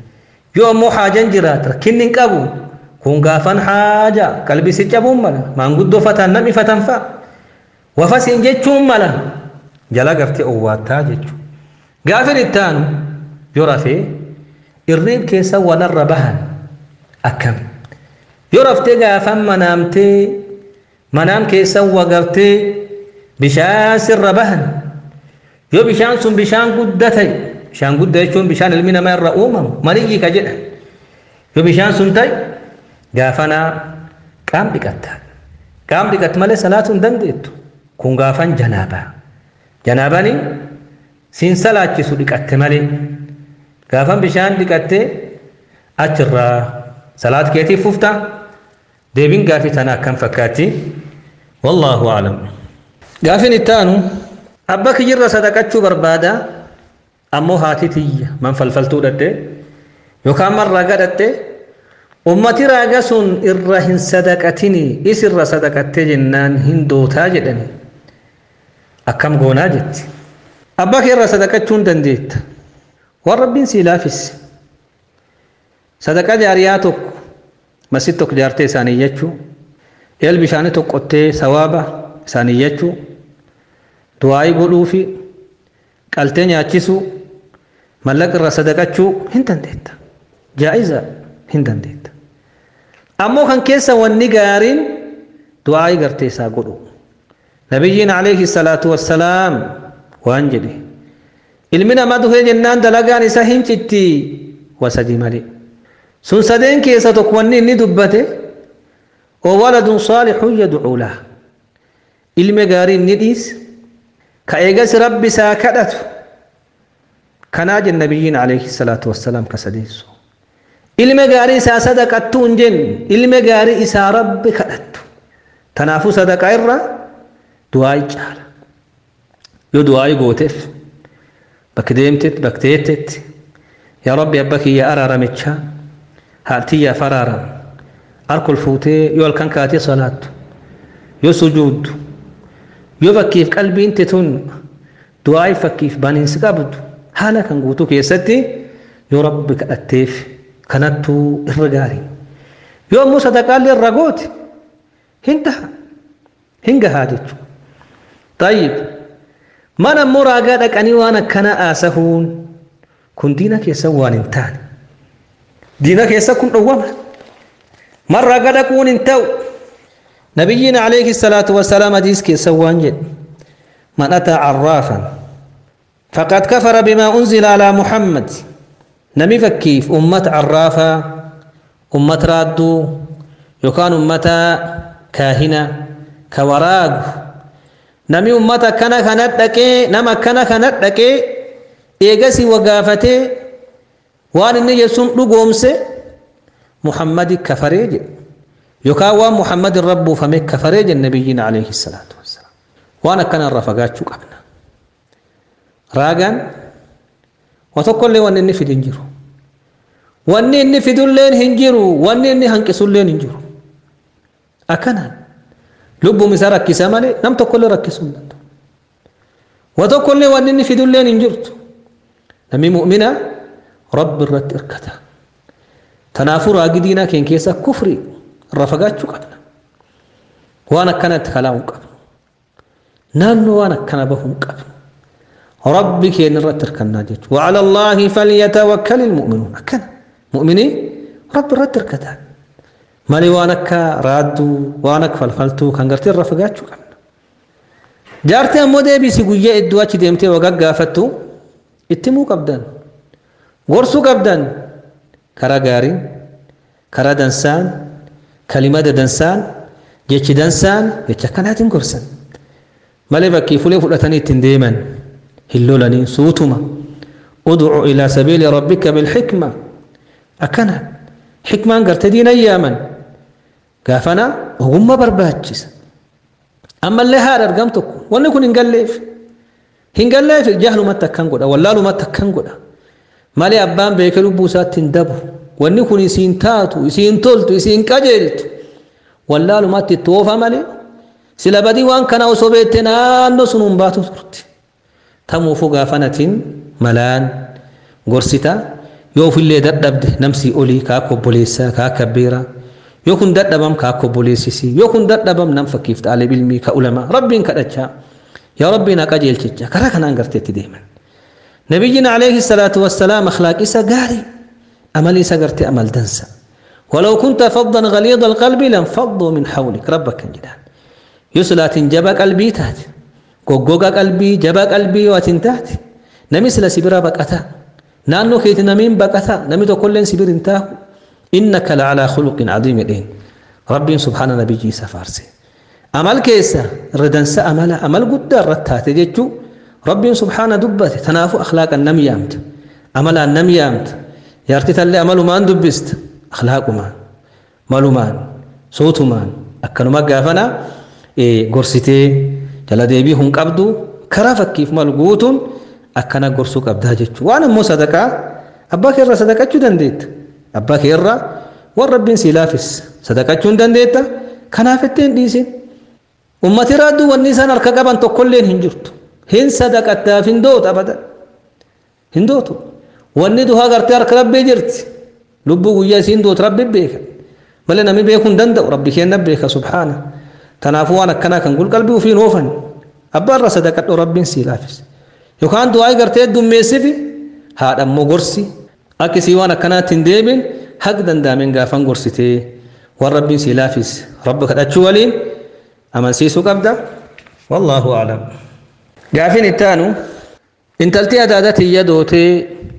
yoo ammoo haajan jiraat rakkinni hin qabu kun gaafan haaja qalbisi cabuun mala maanguddoo fataan namni fatan fa'a wafasiin jechuun mala jala gartee owwaattaa jechuudha gaafin ittaanu yoo rafee irriin keessa wanarra bahan akkam yoo raftee gaafan manaamtee manaam keessa wagartee bishaan sirra bahan yoo bishaan sun bishaan guddaa ta'e bishaan guddaa jechuun bishaan ilmi namaa irra uumamu maniyyii ka jedhan yoo bishaan sun ta'e gaafanaa qaam dhiqatta qaam dhiqatte malee salaatuu hin dandeettu kun gaafan janaabaa janaabani siin salaachisu dhiqatte malee gaafan bishaan dhiqatte achirraa salaat keetiif fufta deebiin gaafii tana akkam fakkaatti wallaahu aclam gaafin ittaanu abba kiyyirra sadaqachuu barbaada ammoo haati tiyya man falfaltuu dhadhe yookaan man raaga dhadhe ummati raaga sun irra hin sadaqatini isirra sadaqattee jennaan hin dootaa jedhani akkam goonaa jetti abbaa kee irra sadaqachuu hin dandeetta waan rabbiin sii laafisse sadaqa jaariyaa tokko masjid tokko jaartee isaanii jechuu eel bishaanii tokkottee sawaaba isaanii jechuu du'aayii godhuu fi qaltee nyaachisuu mallaqa irra sadaqachuu hin dandeetta jaa'iza hin dandeetta ammoo kan keessa wanni gaariin du'aayii gartee isaa godhu nabiyyiin alayhi salaatu wassalaam waan jedhe ilmi namaa duhee jennaan dalagaan isa hin citti wasadii malee sun sadeen keessa tokko wanni inni dubbate waladun saalixun yadcuu lah ilme gaarii inni dhiis ka eegas rabbi isaa kadhatu kanaa jen nabiyyiin alayhi salaatu wassalaam ka sadeessu ilme gaarii isaa sadaqattuu hin jenne ilme gaarii isaa rabbi kadhattu tanaafuu sadaqaa irra du'aayi caala yoo du'aayi gooteef bakki deemtetti bakki teettetti yaa rabbi abba kiyya araaramichaa haatiyyaaf araarama harkol fuutee yoo halkan kaatee salaattu yoo sujuuddu yoo fakkiif qalbiin tun du'aayi fakkiif baniinsi qabdu haala kan guutuu keessatti yoo rabbi kadhatteef kanattuu irra gaarii yoo ammoo sadaqaallee irra goote hin taha hin gahaa jechuudha tayyib mana ammoo raagaa dhaqanii waan akkana aasahuun kun diina keessa waan hin taane diina keessa kun dhowwama man raagaa dhaquun hin ta'u nabiyyiin alayhi salaatu wasalaam hadiis keessa waan jedhe man ataa carraafan faqad kafara bimaa unzila alaa muhammad nami fakkiif ummata carraafaa ummata raadduu yookaan ummata kaahina ka waraagu nami ummata akkana kanat dhaqee nama akkana kanat dhaqee eegasii wagaafatee waan inni jechuun dhugoomse muhammadi kafaree jedhe yookaan waan muhammadin rabbuufame kafaree jedhe nabiyyiin alayhi salaatu wassalaam waan akkana irra fagaachuu qabna raagaan wa tokkollee wanni inni fidu hin jiru wanni inni fidulleen hin jiru wanni inni hanqisulleen hin jiru akkanaan lubbuun isaa rakkisa malee nam tokkollee rakkisuu hin danda'u wa tokkollee wanni inni fidulleen hin jirtu namni mu'mina rabbi irratti hirkata tanaafuu raagi diinaa keenya keessa kufri irra fagaachuu qabna waan akkanatti kalaa'uu qabnu naannoo waan akkana bahuu hin qabnu rabbi keenya irratti hirkannaa jechuudha wacala allaahi falyatawakkali ilmu'minuun akkana mu'minii rabbi irratti hirkataa malee waan akka raadduu waan akka falfaltuu kan gartee irra fagaachuu qabna jaartee ammoo deebisi guyyaa iddoo achi deemtee wagaa gaafattu itti himuu qabdan gorsuu qabdan karaa gaariin karaa dansaan kalimada dansaan jechi dansaan jecha akkanaatiin gorsan malee bakkii fulee fudhatanii ittiin deeman hin lolanii suutuma udcu ilaa sabiili rabbika bilxikma akkana xikmaan garte diina yaaman gaafana ogummaa barbaachisa ammallee haadha argam tokko wanni kun hin galleef hin galleef jahlumatti akkan godha wallaalumatti akkan godha malee abbaan beekee lubbuu isaatti hin dabu wanni kun isiin taatu isiin toltu isiin qajeeltu wallaalumatti itti oofa malee sila badii waan kana osoo beettee naannoo sun hin baatu turte tamuufuu gaafanatiin malaan gorsita yoo ofillee dadhabde namsii olii kaa akka obboleessaa kaa akka beeraa yoo kun dadhabam kaa akka obboleessisii yoo kun dadhabam nam fakkiif xaalib ilmii ka ulamaa rabbiin kadhachaa yaa rabbiin haqa jeelchicha karaa kanaan garteetti deeman nabiyyiin alayhi salaatu wassalaam akhlaaq isa gaarii amalii isa gartee amal dansa ولو كنت فظا غليظ القلب لانفضوا من حولك ربك كان جدان يسلات جبا قلبي تات غوغوغا قلبي جبا قلبي واتنتات نمثل سبرا بقتا نانو كيت نمين بقتا نمي تو كلن سبر انتا انك لعلى خلق عظيم دين ربي سبحانه نبي جي سفارسي عمل كيسا ردنس عمل عمل قد رتات جيتشو ربي سبحانه دبت تنافو اخلاق النمي يامت عمل النمي يامت يارتي تلي عمل ما دبست akhlaaqumaan malumaan sootumaan akkanuma gaafana gorsitee jala deebii hun qabdu karaa fakkiif malu guutuun akkana gorsuu qabdaa jechuudha waan ammoo sadaqaa abbaa kee irraa sadaqachuu dandeetta abbaa kee irraa waan rabbiin sii laafis sadaqachuu hin dandeetta kanaaf ittiin dhiisin ummati raaddu wanni isaan harka qaban tokkolleen hin jirtu hin sadaqattaaf hin dootu abada hin dootu wanni duhaa gartee harka rabbii jirti lubbuu guyyaa isiin dootu rabbi beeka malee namni beekuu hin danda'u rabbi kenna beeka subhaana tanaafuu waan akkanaa kan gulqalbii ofiin oofan abbaa irra sadaqadhu rabbiin sii laafis yookaan du'aa gartee dummeessifi haadha immoo gorsi akka isii waan akkanaatti hin deebiin haqa danda'ameen gaafan gorsitee waan rabbiin sii laafis rabbi kadhachuu waliin amansiisuu qabda wallaahu a'lam gaafiin itti aanu intaltii adaada tiyya dootee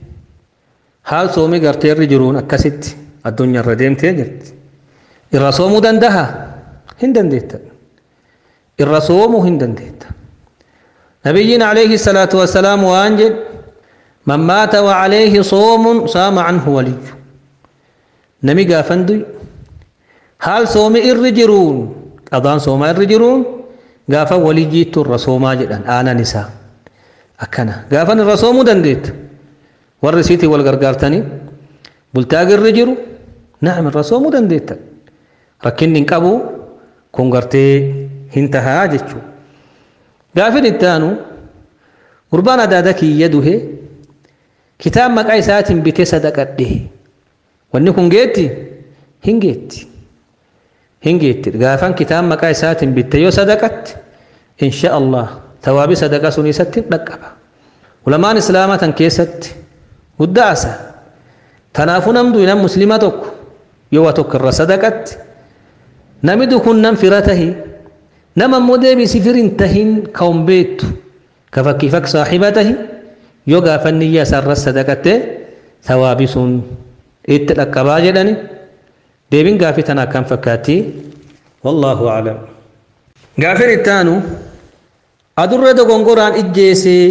haal soomii gartee irri jiruun akkasitti addunyaa irra deemtee jirti irra soomuu dandaha hin dandeetta irra soomuu hin dandeetta nabiyyiin alayhi salaatu wassalaam waan jedhe man maata wa alayhi soomun saama anhu waliyyu nami gaafan duy haal soomi irri jiruun qadaan soomaa irri jiruun gaafa waliyyiittu irra soomaa jedhan aanan isaa akkana gaafan irra soomuu dandeetta warri isiitii wal gargaartanii bultaagi irri jiru naam irra soomuu dandeetta rakkinni hin qabu kun gartee hin tahaa jechuu gaafin itti aanu gurbaan adaada kiyya duhe kitaab maqaa isaatiin bitee sadaqadhe wanni kun geetti hin geetti hin geetti gaafan kitaab maqaa isaatiin bitte yoo sadaqatte insha allah tawaabi sadaqa sun isatti dhaqqaba ulamaan islaamaa tan keessatti guddaa asa tanaafuu namdu nam muslima tokko yoo waa tokko irra sadaqatti namidu kun nam fira tahi nama ammoo deebisi firin tahin ka hin beektu ka fakkii fak saaxiba tahi yoo gaafanni iyya isaarra sadaqatte tawaabi sun itti dhaqqabaa jedhani deebin gaafii tana akkam fakkaatti wallaahu aclam gaafin itti aanu adurree dogongoraan ijjeesee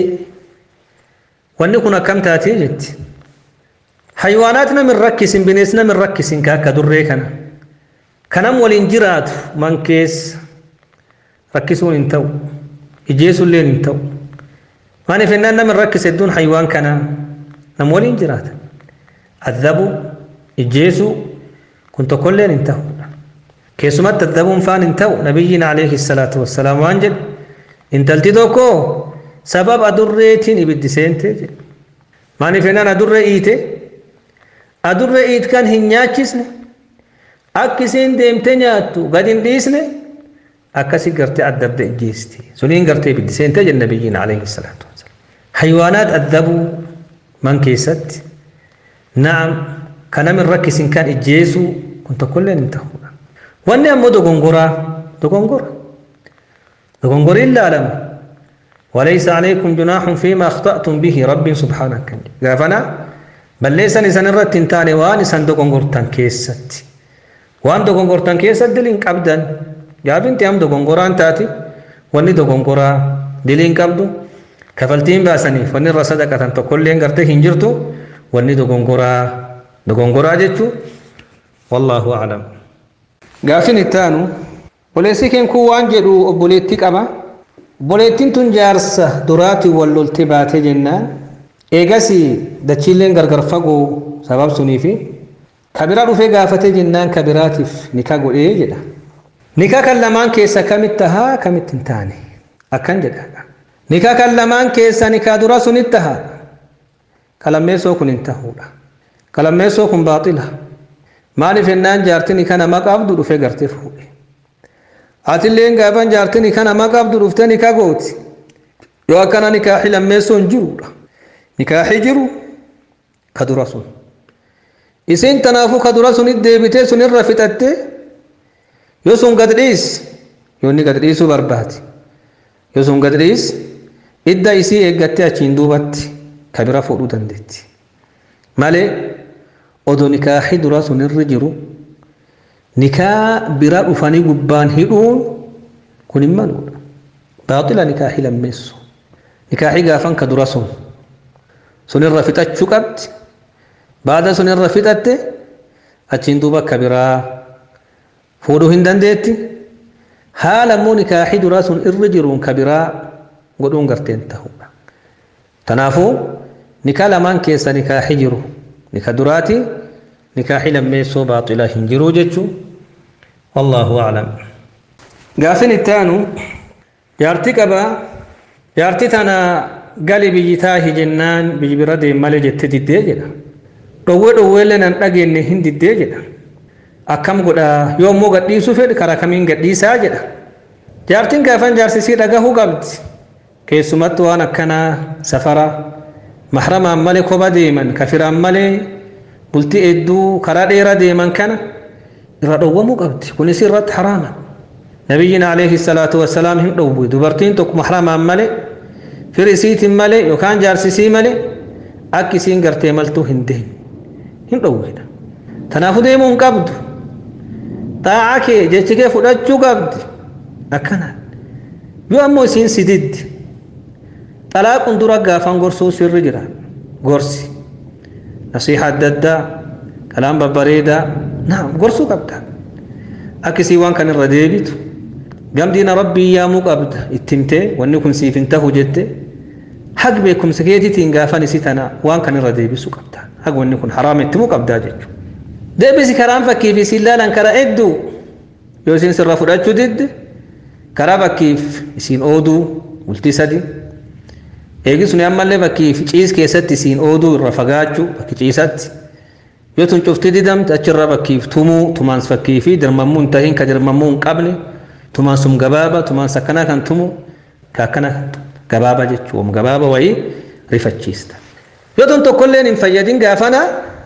wanni kun akkam taatee jetti haywaanaat namin rakkisin binees namin rakkisin ka akka durree kana kanam waliin jiraatu man keessa rakkisuun hin ta'u ijjeesulleen hin ta'u maaliif ennaan namin rakkise hedduun haywaan kana nam waliin jiraata addabu ijjeesuu kun tokkolleen hin ta'u keessumatti addabuun faan hin ta'u nabiyyiin alayhi salaatu wassalaam waan jedhe intalti tokko sabab adurreetiin ibiddi seentee jedhe maaliif ennaan adurree iite adurree iit kan hin nyaachisne akka isiin deemtee nyaattu gad hin dhiisne akkasi gartee addabde ijjeesti suniin gartee ibiddi seentee jedhe nabiyyiin alayhi salaatu wassalaam haywaanaat addabuu man keessatti na'am kanamin rakkisin kan ijjeesuu kun tokkolleen hin ta'uudha wanni ammoo dogongoraa dogongora dogongoriin laalama وليس عليكم جناح فيما أخطأتم به رب سبحانه كان غافنا بل ليس نسان الرت تاني وان نسان دوغونغورتان كيست وان دوغونغورتان كيست دلين قبدن جابين تيام دوغونغوران تاتي واني دوغونغورا دلين قبدو كفلتين باسني فني رصدقة تقول لين غرتي هنجرتو واني دوغونغورا دوغونغورا جتو والله أعلم غافين التانو وليس كان كوان جدو أبوليتي قبا Obboleettiin tun jaarsa duraatiin wal loltee baatee jennaan eegas dachiilleen gargar fagoo sabab sunii fi kabiraa dhufee gaafatee jennaan kabiraatiif nikaa godhee jedha. Nikaa kan lamaan keessa kamitti tahaa kamitti hin taane akkan jedha. Nikaa kan lamaan keessa nikaa dura sunitti tahaa kalammeessoo kun hin tahuudha. kalammeessoo kun baaxila maaliif ennaan jaartini kana maqaabdu dhufe gartee fuudhe atilleen gaafan jaartini kana maqaabdu dhufte nika gooti yoo akkana nikaaxi lammeessoon jirudha nikaaxi jiru ka dura sun isin tanaafu ka dura sunit deebitee sunirra fixatte yoo sun gad dhiis yoo inni gad dhiisuu barbaade yoo sun gad dhiis idda isii eeggattee achiin duubatti ka bira fuudhuu dandeetti malee odoo nikaaxi dura sunirra jiru nikaa bira dhufanii gubbaan hidhuun kun hin maluudha baaxila nikaaxi lammeessu nikaaxi gaafan ka dura sun sunirra fixachuu qabdi baada sunirra fixatte achiin duuba akka biraa fuudhuu hin dandeetti haala immoo nikaaxi dura sun irra jiruun ka biraa godhuun garteen ta'uudha kanaafuu nikaa lamaan keessa nikaaxi jiru nika duraati nikaaxi lammeessoo baaxila hin jiru jechuu wallaahu aclam gaafin ittaanu jaarti qabaa jaarti tana gali biyyi taahi jennaan biyyi bira deemmalee jette diddee jedha dhowwee dhowweellee nan dhageenye hin diddee jedha akkam godha yoo immoo gadhiisuu fedhe karaa kamiin gadhiisaa jedha jaartiin gaafan jaarsisii dhagahuu qabdi keessumatti waan akkanaa safara mahramaan malee koba deeman kafiraan malee bultii hedduu karaa dheeraa deeman kana irra dhowwamuu qabdi kunis irratti haraama nabiyyiin alayhi salaatu wassalaam hin dhowwe dubartiin tokko mahramaan malee firi isiitiin malee yookaan jaarsisii malee akka isiin gartee maltuu hin deemne hin dhowweedha kanaafuu deemuu hin qabdu xaaca kee jechi kee fudhachuu qabdi akkanaan yoo ammoo isiin si diddi xalaaquun dura gaafan gorsuu sirri jira gorsi nasiixa adda addaa kalaan babbareedaa naam gorsuu qabda akka isii waan kan irra deebitu gamdiina rabbii yaamuu qabda ittimtee wanni kun siif hin tahu jette hag beekumsa keetiitiin gaafan isii tana waan kan irra deebisuu qabda hag wanni kun haraama ittimuu qabdaa jechuudha deebisi karaan fakkiif isiin laalan karaa hedduu yoo isiin sirra fudhachuu didde karaa fakkiif isiin ooduu bultii sadi eegi suni ammallee fakkiif ciis keessatti isiin ooduu irra fagaachuu bakki ciisatti yoo tun cufti didamte achirra fakkiif tumuu tumaans fakkii fi dirmammuu hin tahin ka dirmammuu hin qabne tumaan sum gabaaba tumaan sakkanaa kan tumu ka akkana gabaaba jechuun gabaaba wayii rifachiista yoo tun tokkolleen hin fayyadin gaafana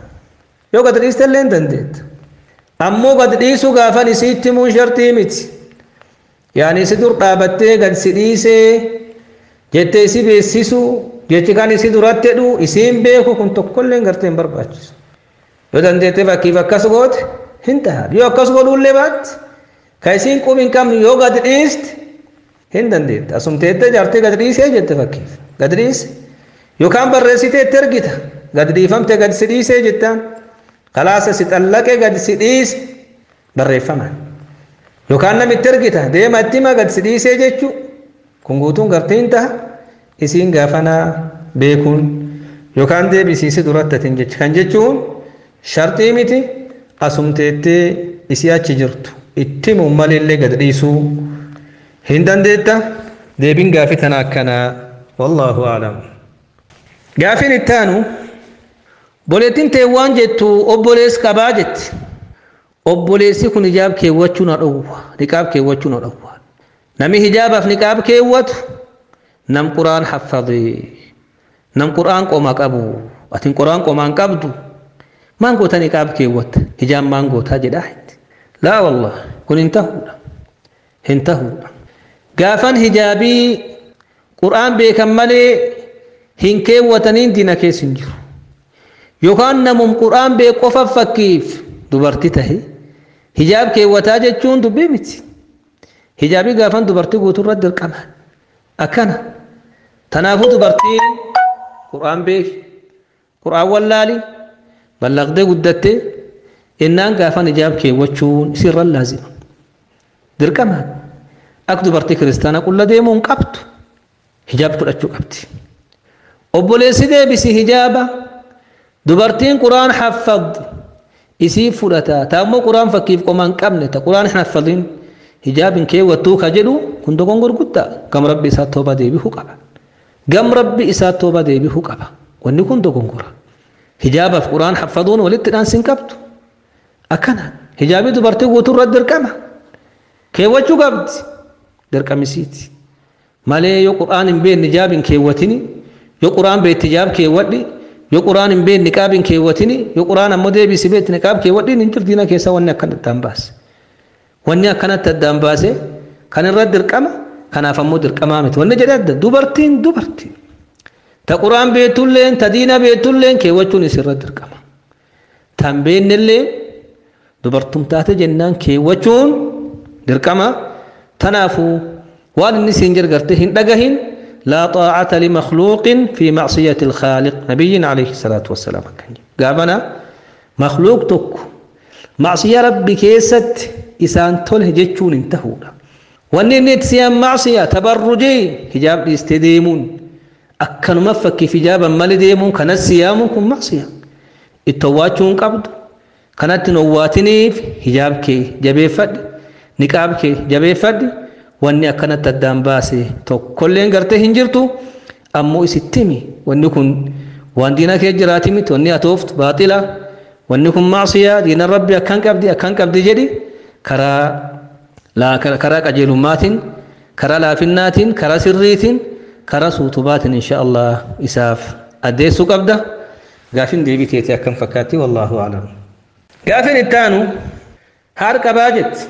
yoo gad dhiistellee hin dandeetta ammoo gad dhiisuu gaafan isiitti himuun shartii miti yaani isi dur dhaabattee gad si dhiisee jettee isi beeksisu jechi kan isi duratti jedhu isiin beeku kun tokkollee gartee hin barbaachisu yoo dandeettee fakkiif akkas goote hin taha yoo akkas godhuullee baatti ka isiin qub hin qabne yoo gad dhiiste hin dandeetta asumteettee jaartee gad dhiisee jette fakkiif gad dhiise yookaan barreessiteetti ergita gad dhiifamte gad si dhiisee jettaan kalaasa si xallaqee gad si dhiise barreeffamaan yookaan namitti ergita deema itti hima gad si dhiisee jechuu kun guutuun gartiin taha isiin gaafanaa beekuun yookaan deebisiisi duratti atin jecha kan jechuun shartii miti asumteettee isii achi jirtu itti himuun malillee gad dhiisuu hin dandeetta deebiin gaafii tana akkanaa wallaahu aclam gaafiin ittaanu boleettiin tee waan jettu obbolees qabaa jetti obboleessi kun hijaab keewwachuu na dhowwa niqaab keewwachuu na dhowwa nami hijaabaaf niqaab keewwatu nam quraan haffadee nam quraan qoma qabu atin quraan qomaan qabdu maan goota niqaab keewwatta hijaab maan gootaa jedhaa itti laa wallah kun hin tahuudha hin tahuudha gaafan hijaabii quraan beekan malee hin keewwataniin dina keessa hin jiru yookaan namum quraan beek qofa fakkiif dubartii tahe hijaab keewwataa jechuun dubbii miti hijaabii gaafan dubartii guutuurra dirqaman akkana tanaafuu dubartiin quraan beeki quraan wallaali ballaqdee guddattee innaan gaafan hijaab keewwachuun isirra laazima dirqaman akka dubartii kiristaana qulla deemuu hin qabdu hijaab fudhachuu qabdi obboleessi deebisi hijaaba dubartiin quraan haffadhu isii fudhata taammoo quraan fakkiif qoma hin qabne ta quraan hin haffadhin hijaabin keewwattuu ka jedhu kun dogongor guddaa gam rabbi isaa tooba deebihuu qaba gam rabbi isaa tooba deebihuu qaba wanni kun dogongora hijaabaaf quraan haffaduun walitti dhaansin qabdu akkana hijaabii dubartii guutuu irratti dirqama keewwachuu qabdi dirqamisiiti malee yoo quraan hin beekne hijaab hin keewwatini yoo quraan beekte hijaab keewwadhi yoo quraan hin beekne niqaab hin keewwatini yoo quraan ammoo deebisi beekte niqaab keewwadhi hin jirtiina keessa wanni akkana addaan baase wanni akkanatti addaan baase kan irratti dirqama kanaaf ammoo dirqamaa miti wanni jedhe adda dubartiin dubartii ta quraan beektulleen ta diina beektulleen keewwachuun isirra dirqama tan beennellee dubartum taate jennaan keewwachuun dirqama tanaafuu waan inni siin jargarte hin dhagahin laa xaacata limakhluuqin fi macsiyati alkhaaliq nabiyyin alayhi salaatu wassalaam akkan gaafana makhluuq tokko macsiya rabbi keessatti isaan tole jechuun hin tahuudha wanni inni itti siyan macsiya tabarrujii hijaab dhiiste deemuun akkanuma fakkiif hijaaban malee deemuun kanas siyaamuun kun macsiya itti owwaachuu hin qabdu kanatti hin owwaatiniif hijaab kee jabeeffadhi niqaab kee jabeeffadhi wanni akkanatti addaan baase tokkolleen gartee hin jirtu ammoo isittimi wanni kun waan diina kee jiraati miti wanni atooftu baaxila wanni kun macsiyaa diina rabbi akkan qabdi akkan qabdi jedhi karaa karaa qajeelummaatiin karaa laafinnaatiin karaa sirriitiin karaa suutubaatiin insha Allah isaaf addeessuu qabda gaafin deebii teete akkam fakkaatti wallaahu aclam gaafin ittaanu haar qabaa jetti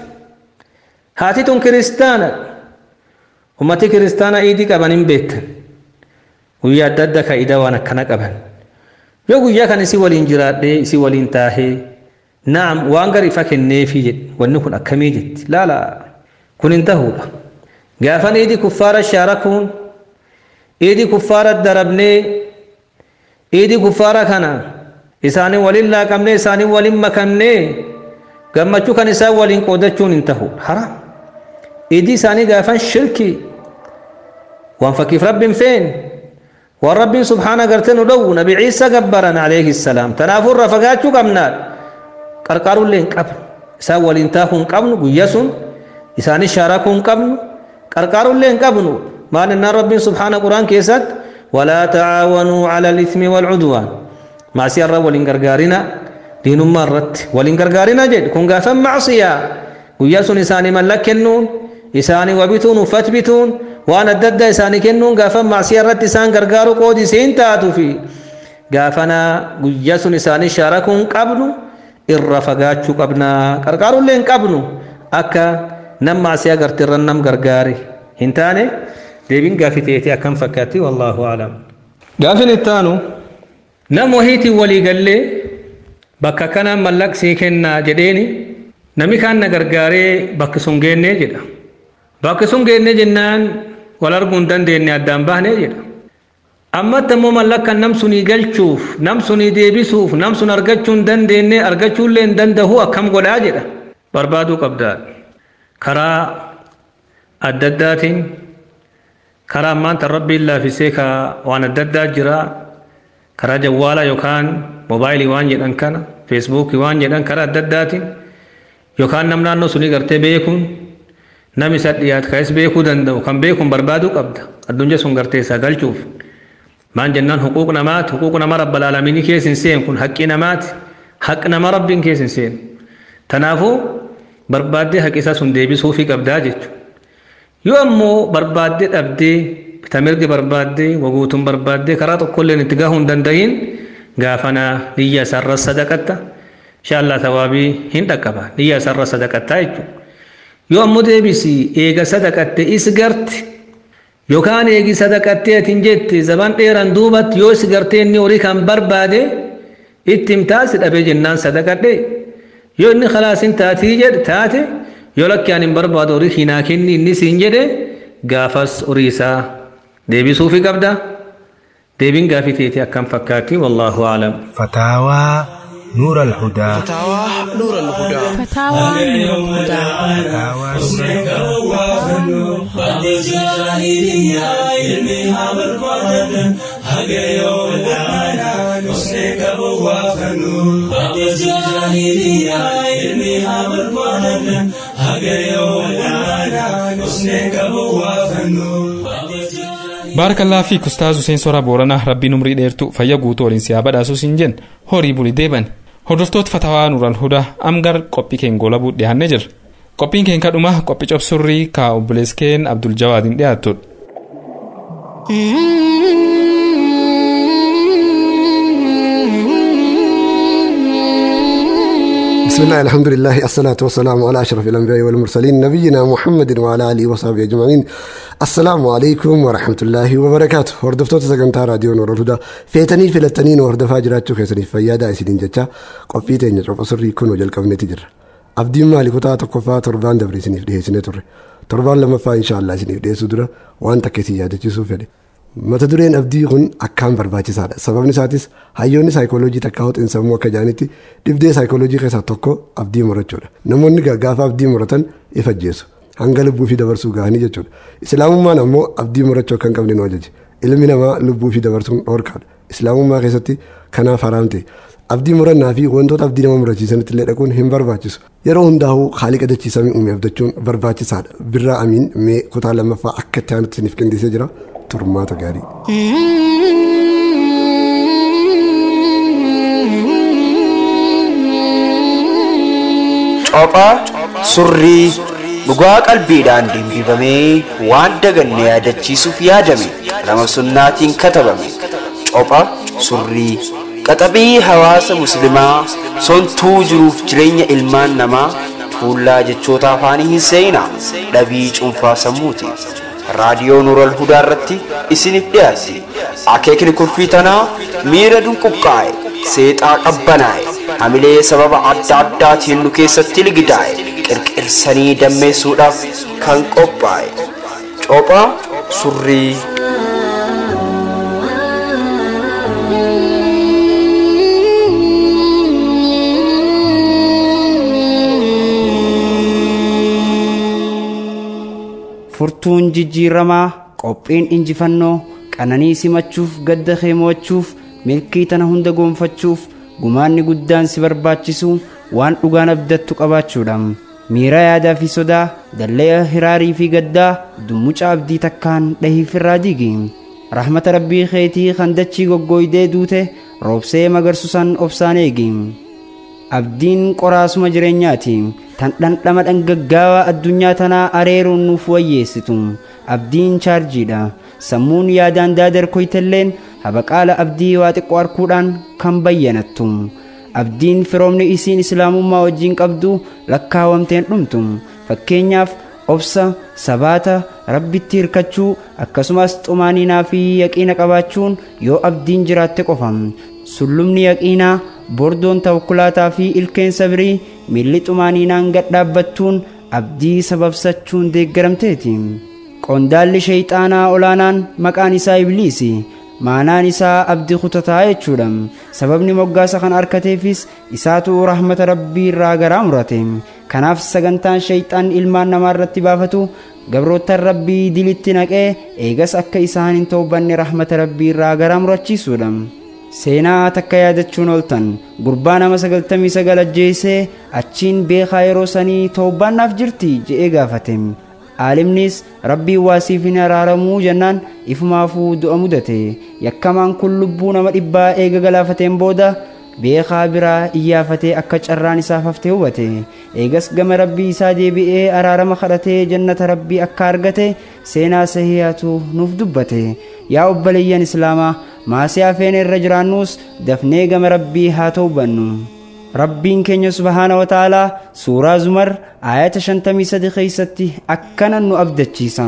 haati tun kiristaana ummati kiristaana iidii qaban hin beektan guyyaa adda adda kaa'idaa waan akkana qaban yoo guyyaa kan isii waliin jiraadhee isii waliin taahee naam waan gar ifa kenneefii jedhe wanni kun akkamii jetti laala kun hin tahuudha gaafan iidii kuffaara shaarakuun iidii kuffaara darabnee iidii kuffaara kana isaanii waliin laaqamnee isaanii waliin makamnee gammachuu kan isaan waliin qoodachuun hin tahu haram iidii isaanii gaafan shirkii waan fakkiif rabbiin feen waan rabbiin subhaana gartee nu dhowwu nabi ciisa gabbaran alayhi salaam tanaafuu irra fagaachuu qabnaadha qarqaaruullee hin qabnu isaan waliin taahuu hin qabnu guyya sun isaanis shaarakuu hin qabnu qarqaaruullee hin qabnu maal innaan rabbiin subhaana quraan keessatti walaa tacaawanuu cala alithmi waalcudwaan maasiyaa irra waliin gargaarina diinummaa irratti waliin gargaarina jedhe kun gaafan macsiyaa guyyaa sun isaanii mallaq kennuun isaanii wabituun uffat bituun waan adda addaa isaanii kennuun gaafan macsiyaa irratti isaan gargaaru qoodi isiin taatu fi gaafana guyyaa sun isaanii shaarakuu hin qabnu irra fagaachuu qabnaa qarqaaruullee hin qabnu akka nam macsiyaa garte irra nam gargaare hin taane deebiin gaafii ta'eeti akkam fakkaatti wallaahu aclam gaafin ittaanu nam wahiitiin walii gallee bakka kana mallaqsii kennaa jedheeni nami kaan na gargaaree bakki sun geennee jedha bakki sun geennee jennaan wal arguu hin dandeenye addaan bahnee jedha ammatti ammoo mallaqan nam sunii galchuuf nam sunii deebisuuf nam sun argachuu hin dandeenye argachuullee hin dandahu akkam godhaa jedha barbaaduu qabdaa karaa adda addaatiin karaa ammaan tan rabbiin laafisee ka waan adda addaa jira karaa jawwaalaa yookaan moobaayilii waan jedhan kana feesbuukii waan jedhan karaa adda addaatiin yookaan nam naannoo sunii gartee beekuun nam isa dhiyaatu ka'es beekuu danda'u kan beekuun barbaaduu qabda addunyaa sun gartee isaa galchuuf maan jennaan huquuq namaati huquuq nama rabba laalamiinii keessa hin seenu kun haqqii namaati haq nama rabbiin keessa hin seenu tanaafuu barbaaddee haqi isaa sun deebisuufii qabdaa jechuudha yoo ammoo barbaaddee dhabdee bitamirgi barbaaddee waguutuun barbaaddee karaa tokkolleen itti gahuu hin danda'iin gaafana niyya isaarra sadaqatta inshaallah tawaabii hin dhaqqaba niyya isaarra sadaqattaa jechuudha yoo ammoo deebisi eega sadaqatte is garte yookaan eegi sadaqattee atiin jette zaban dheeran duubatti yoo is gartee inni horii kan barbaade itti himtaasi dhabee jennaan sadaqadhe yoo inni khalaasiin taatii jedhe taate yoo lakki ani hin barbaadu horii hinaa kenni inni siin jedhe gaafas horii isaa deebisuufi qabda deebiin gaafii teeti akkam fakkaatti wallaahu aclam فتاوى نور الهدى فتاوى نور الهدى فتاوى نور الهدى Baarakallaa fi Ustaaz Hussein Soraa Booranaa rabbiin umrii dheertuu fayya guutuu waliin siyaa badhaasuu siin jenna horii bulii deeban. Hordoftoota fatawaa Nuural Hudaa amgar qophii keenya goolabuu dhiyaannee jirra. Qophiin keenya kadhuma qophii cobsurrii kaa obboleeskeen Abdul Jawaadiin dhiyaattudha. بسم الله الحمد لله الصلاة والسلام على أشرف الأنبياء والمرسلين نبينا محمد وعلى آله وصحبه أجمعين السلام عليكم ورحمة الله وبركاته هردفتو تسقنتا راديو نور الهدى فيتني فلتنين وهردفا جراتشو خيسني فيادا إسدين جتشا قفيتين يجرب أصري كون وجل قبنة تجر أبدين مالي كتا تقفا تربان دبري سنيف ديه سنة تر تربان لما فا إن شاء الله سنيف ديه سدرة وان تكسي يادة جسو فدي mata dureen abdii kun akkaan barbaachisaadha sababni isaatis hayyoonni saayikooloojii takka hoxiin sammuu akka jaanitti dhibdee saayikooloojii keessaa tokko abdii murachuudha namoonni gaafa abdii muratan ifajjeessu hanga lubbuu fi dabarsuu gahanii jechuudha islaamummaan ammoo abdii murachuu akka hin qabne nu ajaje ilmi namaa lubbuu fi dabarsuun dhorkaadha islaamummaa keessatti kanaaf haraamte abdii murannaa fi wantoota abdii nama murachiisanitti illee dhaquun hin barbaachisu yeroo hundaa'uu haaliqa dachiisamii uume abdachuun barbaachisaadha birraa amiin mee kutaa lammaffaa akka itti aanutti isiniif qindeessee jira turmaata gaarii. Cophaa surrii dhugaa qalbiidhaan dimbifamee waan daganne yaadachiisuuf yaadame nama sunnaatiin katabame. Copha surrii qaxabii hawaasa muslimaa sontuu jiruuf jireenya ilmaan namaa tuullaa jechoota afaanii hin seenaa dhabii cuunfaa sammuuti. raadiyoo nuural hudaa irratti isiniif dhiyaatti akeekni kurfii tanaa miira dunquqqaa'e seexaa qabbanaa'e hamilee sababa adda addaatiin nu keessatti ligidaa'e qirqirsanii dammeessuudhaaf kan qophaa'e cophaa surrii furtuun jijjiiramaa qophiin injifannoo qananii simachuuf gadda keemo'achuuf milkii tana hunda goonfachuuf gumaanni guddaan si barbaachisu waan dhugaan abdattu qabaachuudha miira yaadaa fi sodaa dallee hiraarii fi gaddaa dummuca abdii takkaan dhahiif irraa diigi rahmata rabbii keetii kan dachii goggooydee duute roobsee magarsusan obsaan eegi abdiin qoraasuma jireenyaati tan dhandhama dhangaggaawaa addunyaa tanaa areeruun nuuf wayyeessitu abdiin chaarjiidha sammuun yaadaan daadarkoytelleen habaqaala abdii waa xiqqoo arkuudhaan kan bayyanattu abdiin firoomni isiin islaamummaa wajjiin qabdu lakkaawamteen dhumtu fakkeenyaaf obsa sabaata rabbitti hirkachuu akkasumas xumaaniinaa fi yaqiina qabaachuun yoo abdiin jiraatte qofa sullumni yaqiinaa bordoon tawakkulaataa fi ilkeen sabrii miilli xumaaniinaan gad dhaabbattuun abdii sababsachuun deeggaramteeti qondaalli sheeyxaanaa olaanaan maqaan isaa ibliisi maanaan isaa abdii kutataa jechuudha sababni moggaasa kan arkateefis isaatu rahmata rabbii irraa garaa murate kanaaf sagantaan sheeyxaan ilmaan namaa irratti baafatu gabroottan rabbii dilitti naqee eegas akka isaan hin toobanne rahmata rabbii irraa garaa murachiisuudha seenaa takka yaadachuun ooltan gurbaa nama sagaltamii sagal ajjeesee achiin beekaa yeroo sanii toobbaannaaf jirti je'ee gaafate aalimnis rabbii waasiif hin araaramuu jennaan ifumaafuu du'a mudate yakkamaan kun lubbuu nama dhibbaa eega galaafateen booda beekaa biraa iyyaafatee akka carraan isaaf haftee hubate eegas gama rabbii isaa deebi'ee araarama kadhatee jannata rabbii akka argate seenaa sahihaatu nuuf dubbate yaa obboleeyyan islaamaa maasii hafeen irra jiraannus dafnee gama rabbii haa toobannu rabbiin keenya subhaana wa ta'aalaa suuraa zumar aayata 53 keeysatti akkana nu abdachiisa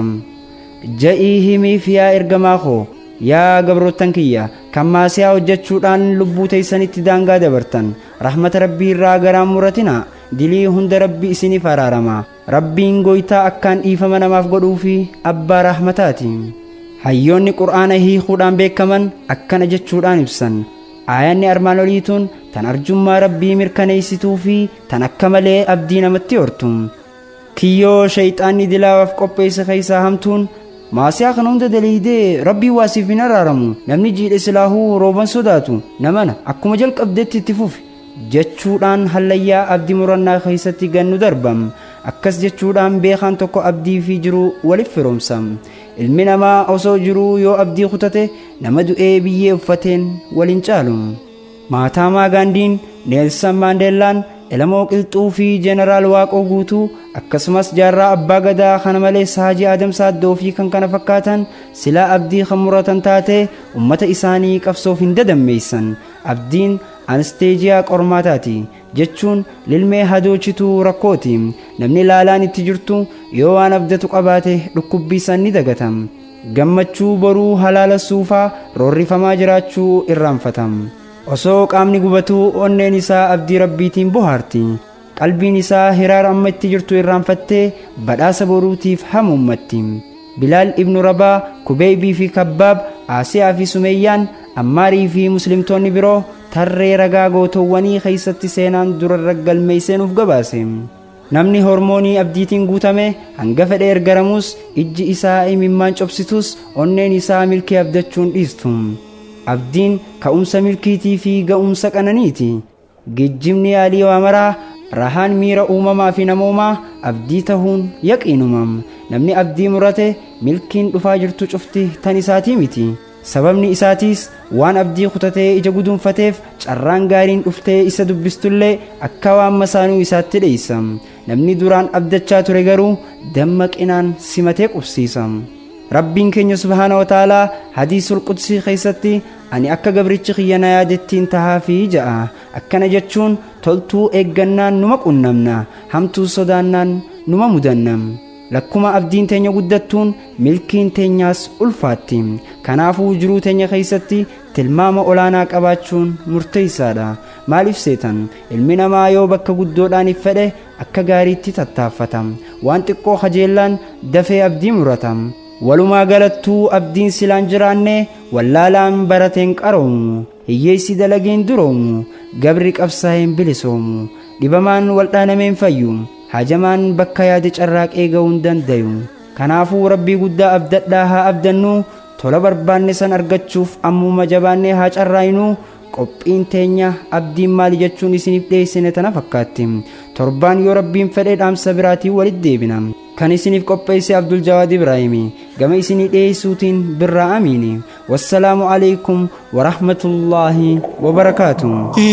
ja'ii himiif yaa ergamaa koo yaa gabroottan kiyya kan maasiyaa hojjechuudhaan lubbuu teeysanitti daangaa dabartan rahmata rabbii irraa garaan muratina dilii hunda rabbii isiniif araarama rabbiin gooytaa akkaan dhiifama namaaf godhuu fi abbaa rahmataati hayyoonni qur'aana hiikuudhaan beekaman akkana jechuudhaan ibsan aayanni armaan oliituun tan arjummaa rabbii mirkaneeysituu fi tan akka malee abdii namatti hortu kiyyoo shayxaanni dilaawaaf qopheesse keeysaa hamtuun maasiyaa kana hunda daliidee rabbii waasiif hin araaramu namni jiidhe silaahuu rooban sodaatu namana akkuma jalqabdetti itti fufi jechuudhaan hallayyaa abdii murannaa keeysatti gannu darbam akkas jechuudhaan beekaan tokko abdii fi jiru waliif firoomsa ilmi namaa osoo jiruu yoo abdii kutate nama du'ee biyyee uffateen waliin caalu maataamaa gaandiin neelsan maandeellaan elamoo qilxuu fi jeenaraal waaqoo guutuu akkasumas jaarraa abbaa gadaa kana malees haajii aadam saaddoo fi kan kana fakkaatan silaa abdii kan muratan taatee ummata isaanii qabsoof hin dadammeessan abdiin ansteejiyaa qormaataati jechuun lilmee hadoochituu rakkooti namni laalaan itti jirtu yoo waan abdatu qabaate dhukkubbiisan ni dagatam gammachuu boruu halaala suufaa roorrifamaa jiraachuu irraanfatam osoo qaamni gubatuu onneen isaa abdii rabbiitiin bohaarti qalbiin isaa hiraara amma itti jirtu irraanfattee badhaasa boruutiif hamuummatti bilaal ibnu rabaa kubeeybii fi kabbaab aasiyaa fi sumeeyyaan ammaarii fi muslimtoonni biroo tarree ragaa gootowwanii keeysatti seenaan durarra galmeeyseenuuf gabaase namni hormoonii abdiitiin guutame hanga fedhe ergaramus ijji isaa imimmaan cobsitus onneen isaa milkii abdachuun dhiistu abdiin ka'umsa milkiitii fi ga'umsa qananiiti geejjibni yaalii waamaraa rahaan miira uumamaa fi namoomaa abdii tahuun yaqiinumam namni abdii murate milkiin dhufaa jirtu cufti tan isaatii miti sababni isaatiis waan abdii kutatee ija guduunfateef carraan gaariin dhuftee isa dubbistullee akka waan masaanuu isaatti dheeysa namni duraan abdachaa ture garuu dammaqinaan simatee qubsiisa rabbiin keenya subhaana wataalaa hadiisul qudsii keeysatti ani akka gabrichi kiyya na yaadettiin tahaa fi ja'a akkana jechuun toltuu eeggannaan numa qunnamna hamtuu sodaannaan numa mudanna lakkuma abdiin teenya guddattuun milkiin teenyaas ulfaatti kanaafuu jiruu teenya keeysatti tilmaama olaanaa qabaachuun murteeysaadha maaliif seetan ilmi namaa yoo bakka guddoodhaaniif fedhe akka gaariitti tattaaffata waan xiqqoo kajeellaan dafee abdii murata walumaa galattuu abdiin silaan jiraanne wallaalaan barateen qaroomu hiyyeessi dalageen duroomu gabri qabsaa'een bilisoomu dhibamaan waldhaanameen fayyu hajamaan bakka yaade carraaqee ga'uun dandayu kanaafuu rabbii guddaa abdadhaa haa abdannu tola barbaanne san argachuuf ammuma jabaannee haa carraayinu qophiin teenya abdiin maali jechuun isiniif dhiyeessine tana fakkaatti torbaan yoo rabbiin fedhee dhaamsa biraatiin walitti deebina kan isiniif qopheesse abdul jawaad ibraahimi gama isinii dhiyeessuutiin birraa amiini wassalaamu alaikum warahmatullaahi wabarakaatu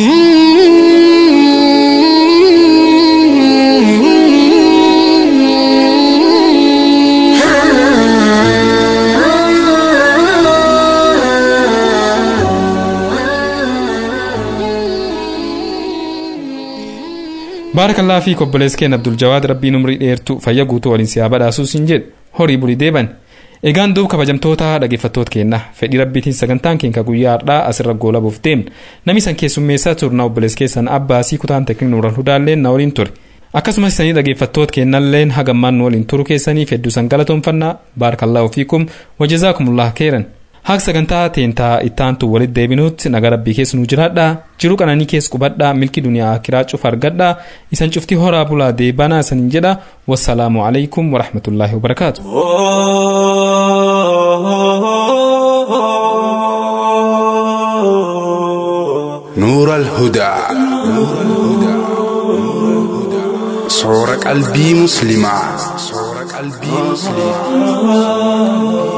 baarakallaa fi obboleessa keenya abdul jawaad rabbiin umrii dheertu fayya guutuu waliin siyaa badhaasuus hin jedhu horii bulii deeban egaan duub kabajamtoota dhaggeeffattoota keenna fedhii rabbiitiin sagantaan keenya guyyaa har'aa asirra goolabuuf deemna namni san keessummeessaa turna obboleessa keessan abbaasii kutaan teekniik nuuran hudaalleen na waliin ture akkasumas isanii dhaggeeffattoota keennalleen hagammaan nu waliin turuu keessaniif hedduu san galatoonfannaa baarakallaa ofiikum wajjazaakumullah keeran haaq sagantaa teentaa ittaantu walitti deebinuutti nagaa rabbii keessa nu jiraadhaa jiruu qananii keessa qubadhaa milki duniyaa akiraa cufa argadhaa isan cuftii horaa bulaa deebanaa isaniin jedha wassalaamu alaikum warahmatullaahi wabarakaatu. نور الهدى صور قلبي مسلما صور قلبي مسلما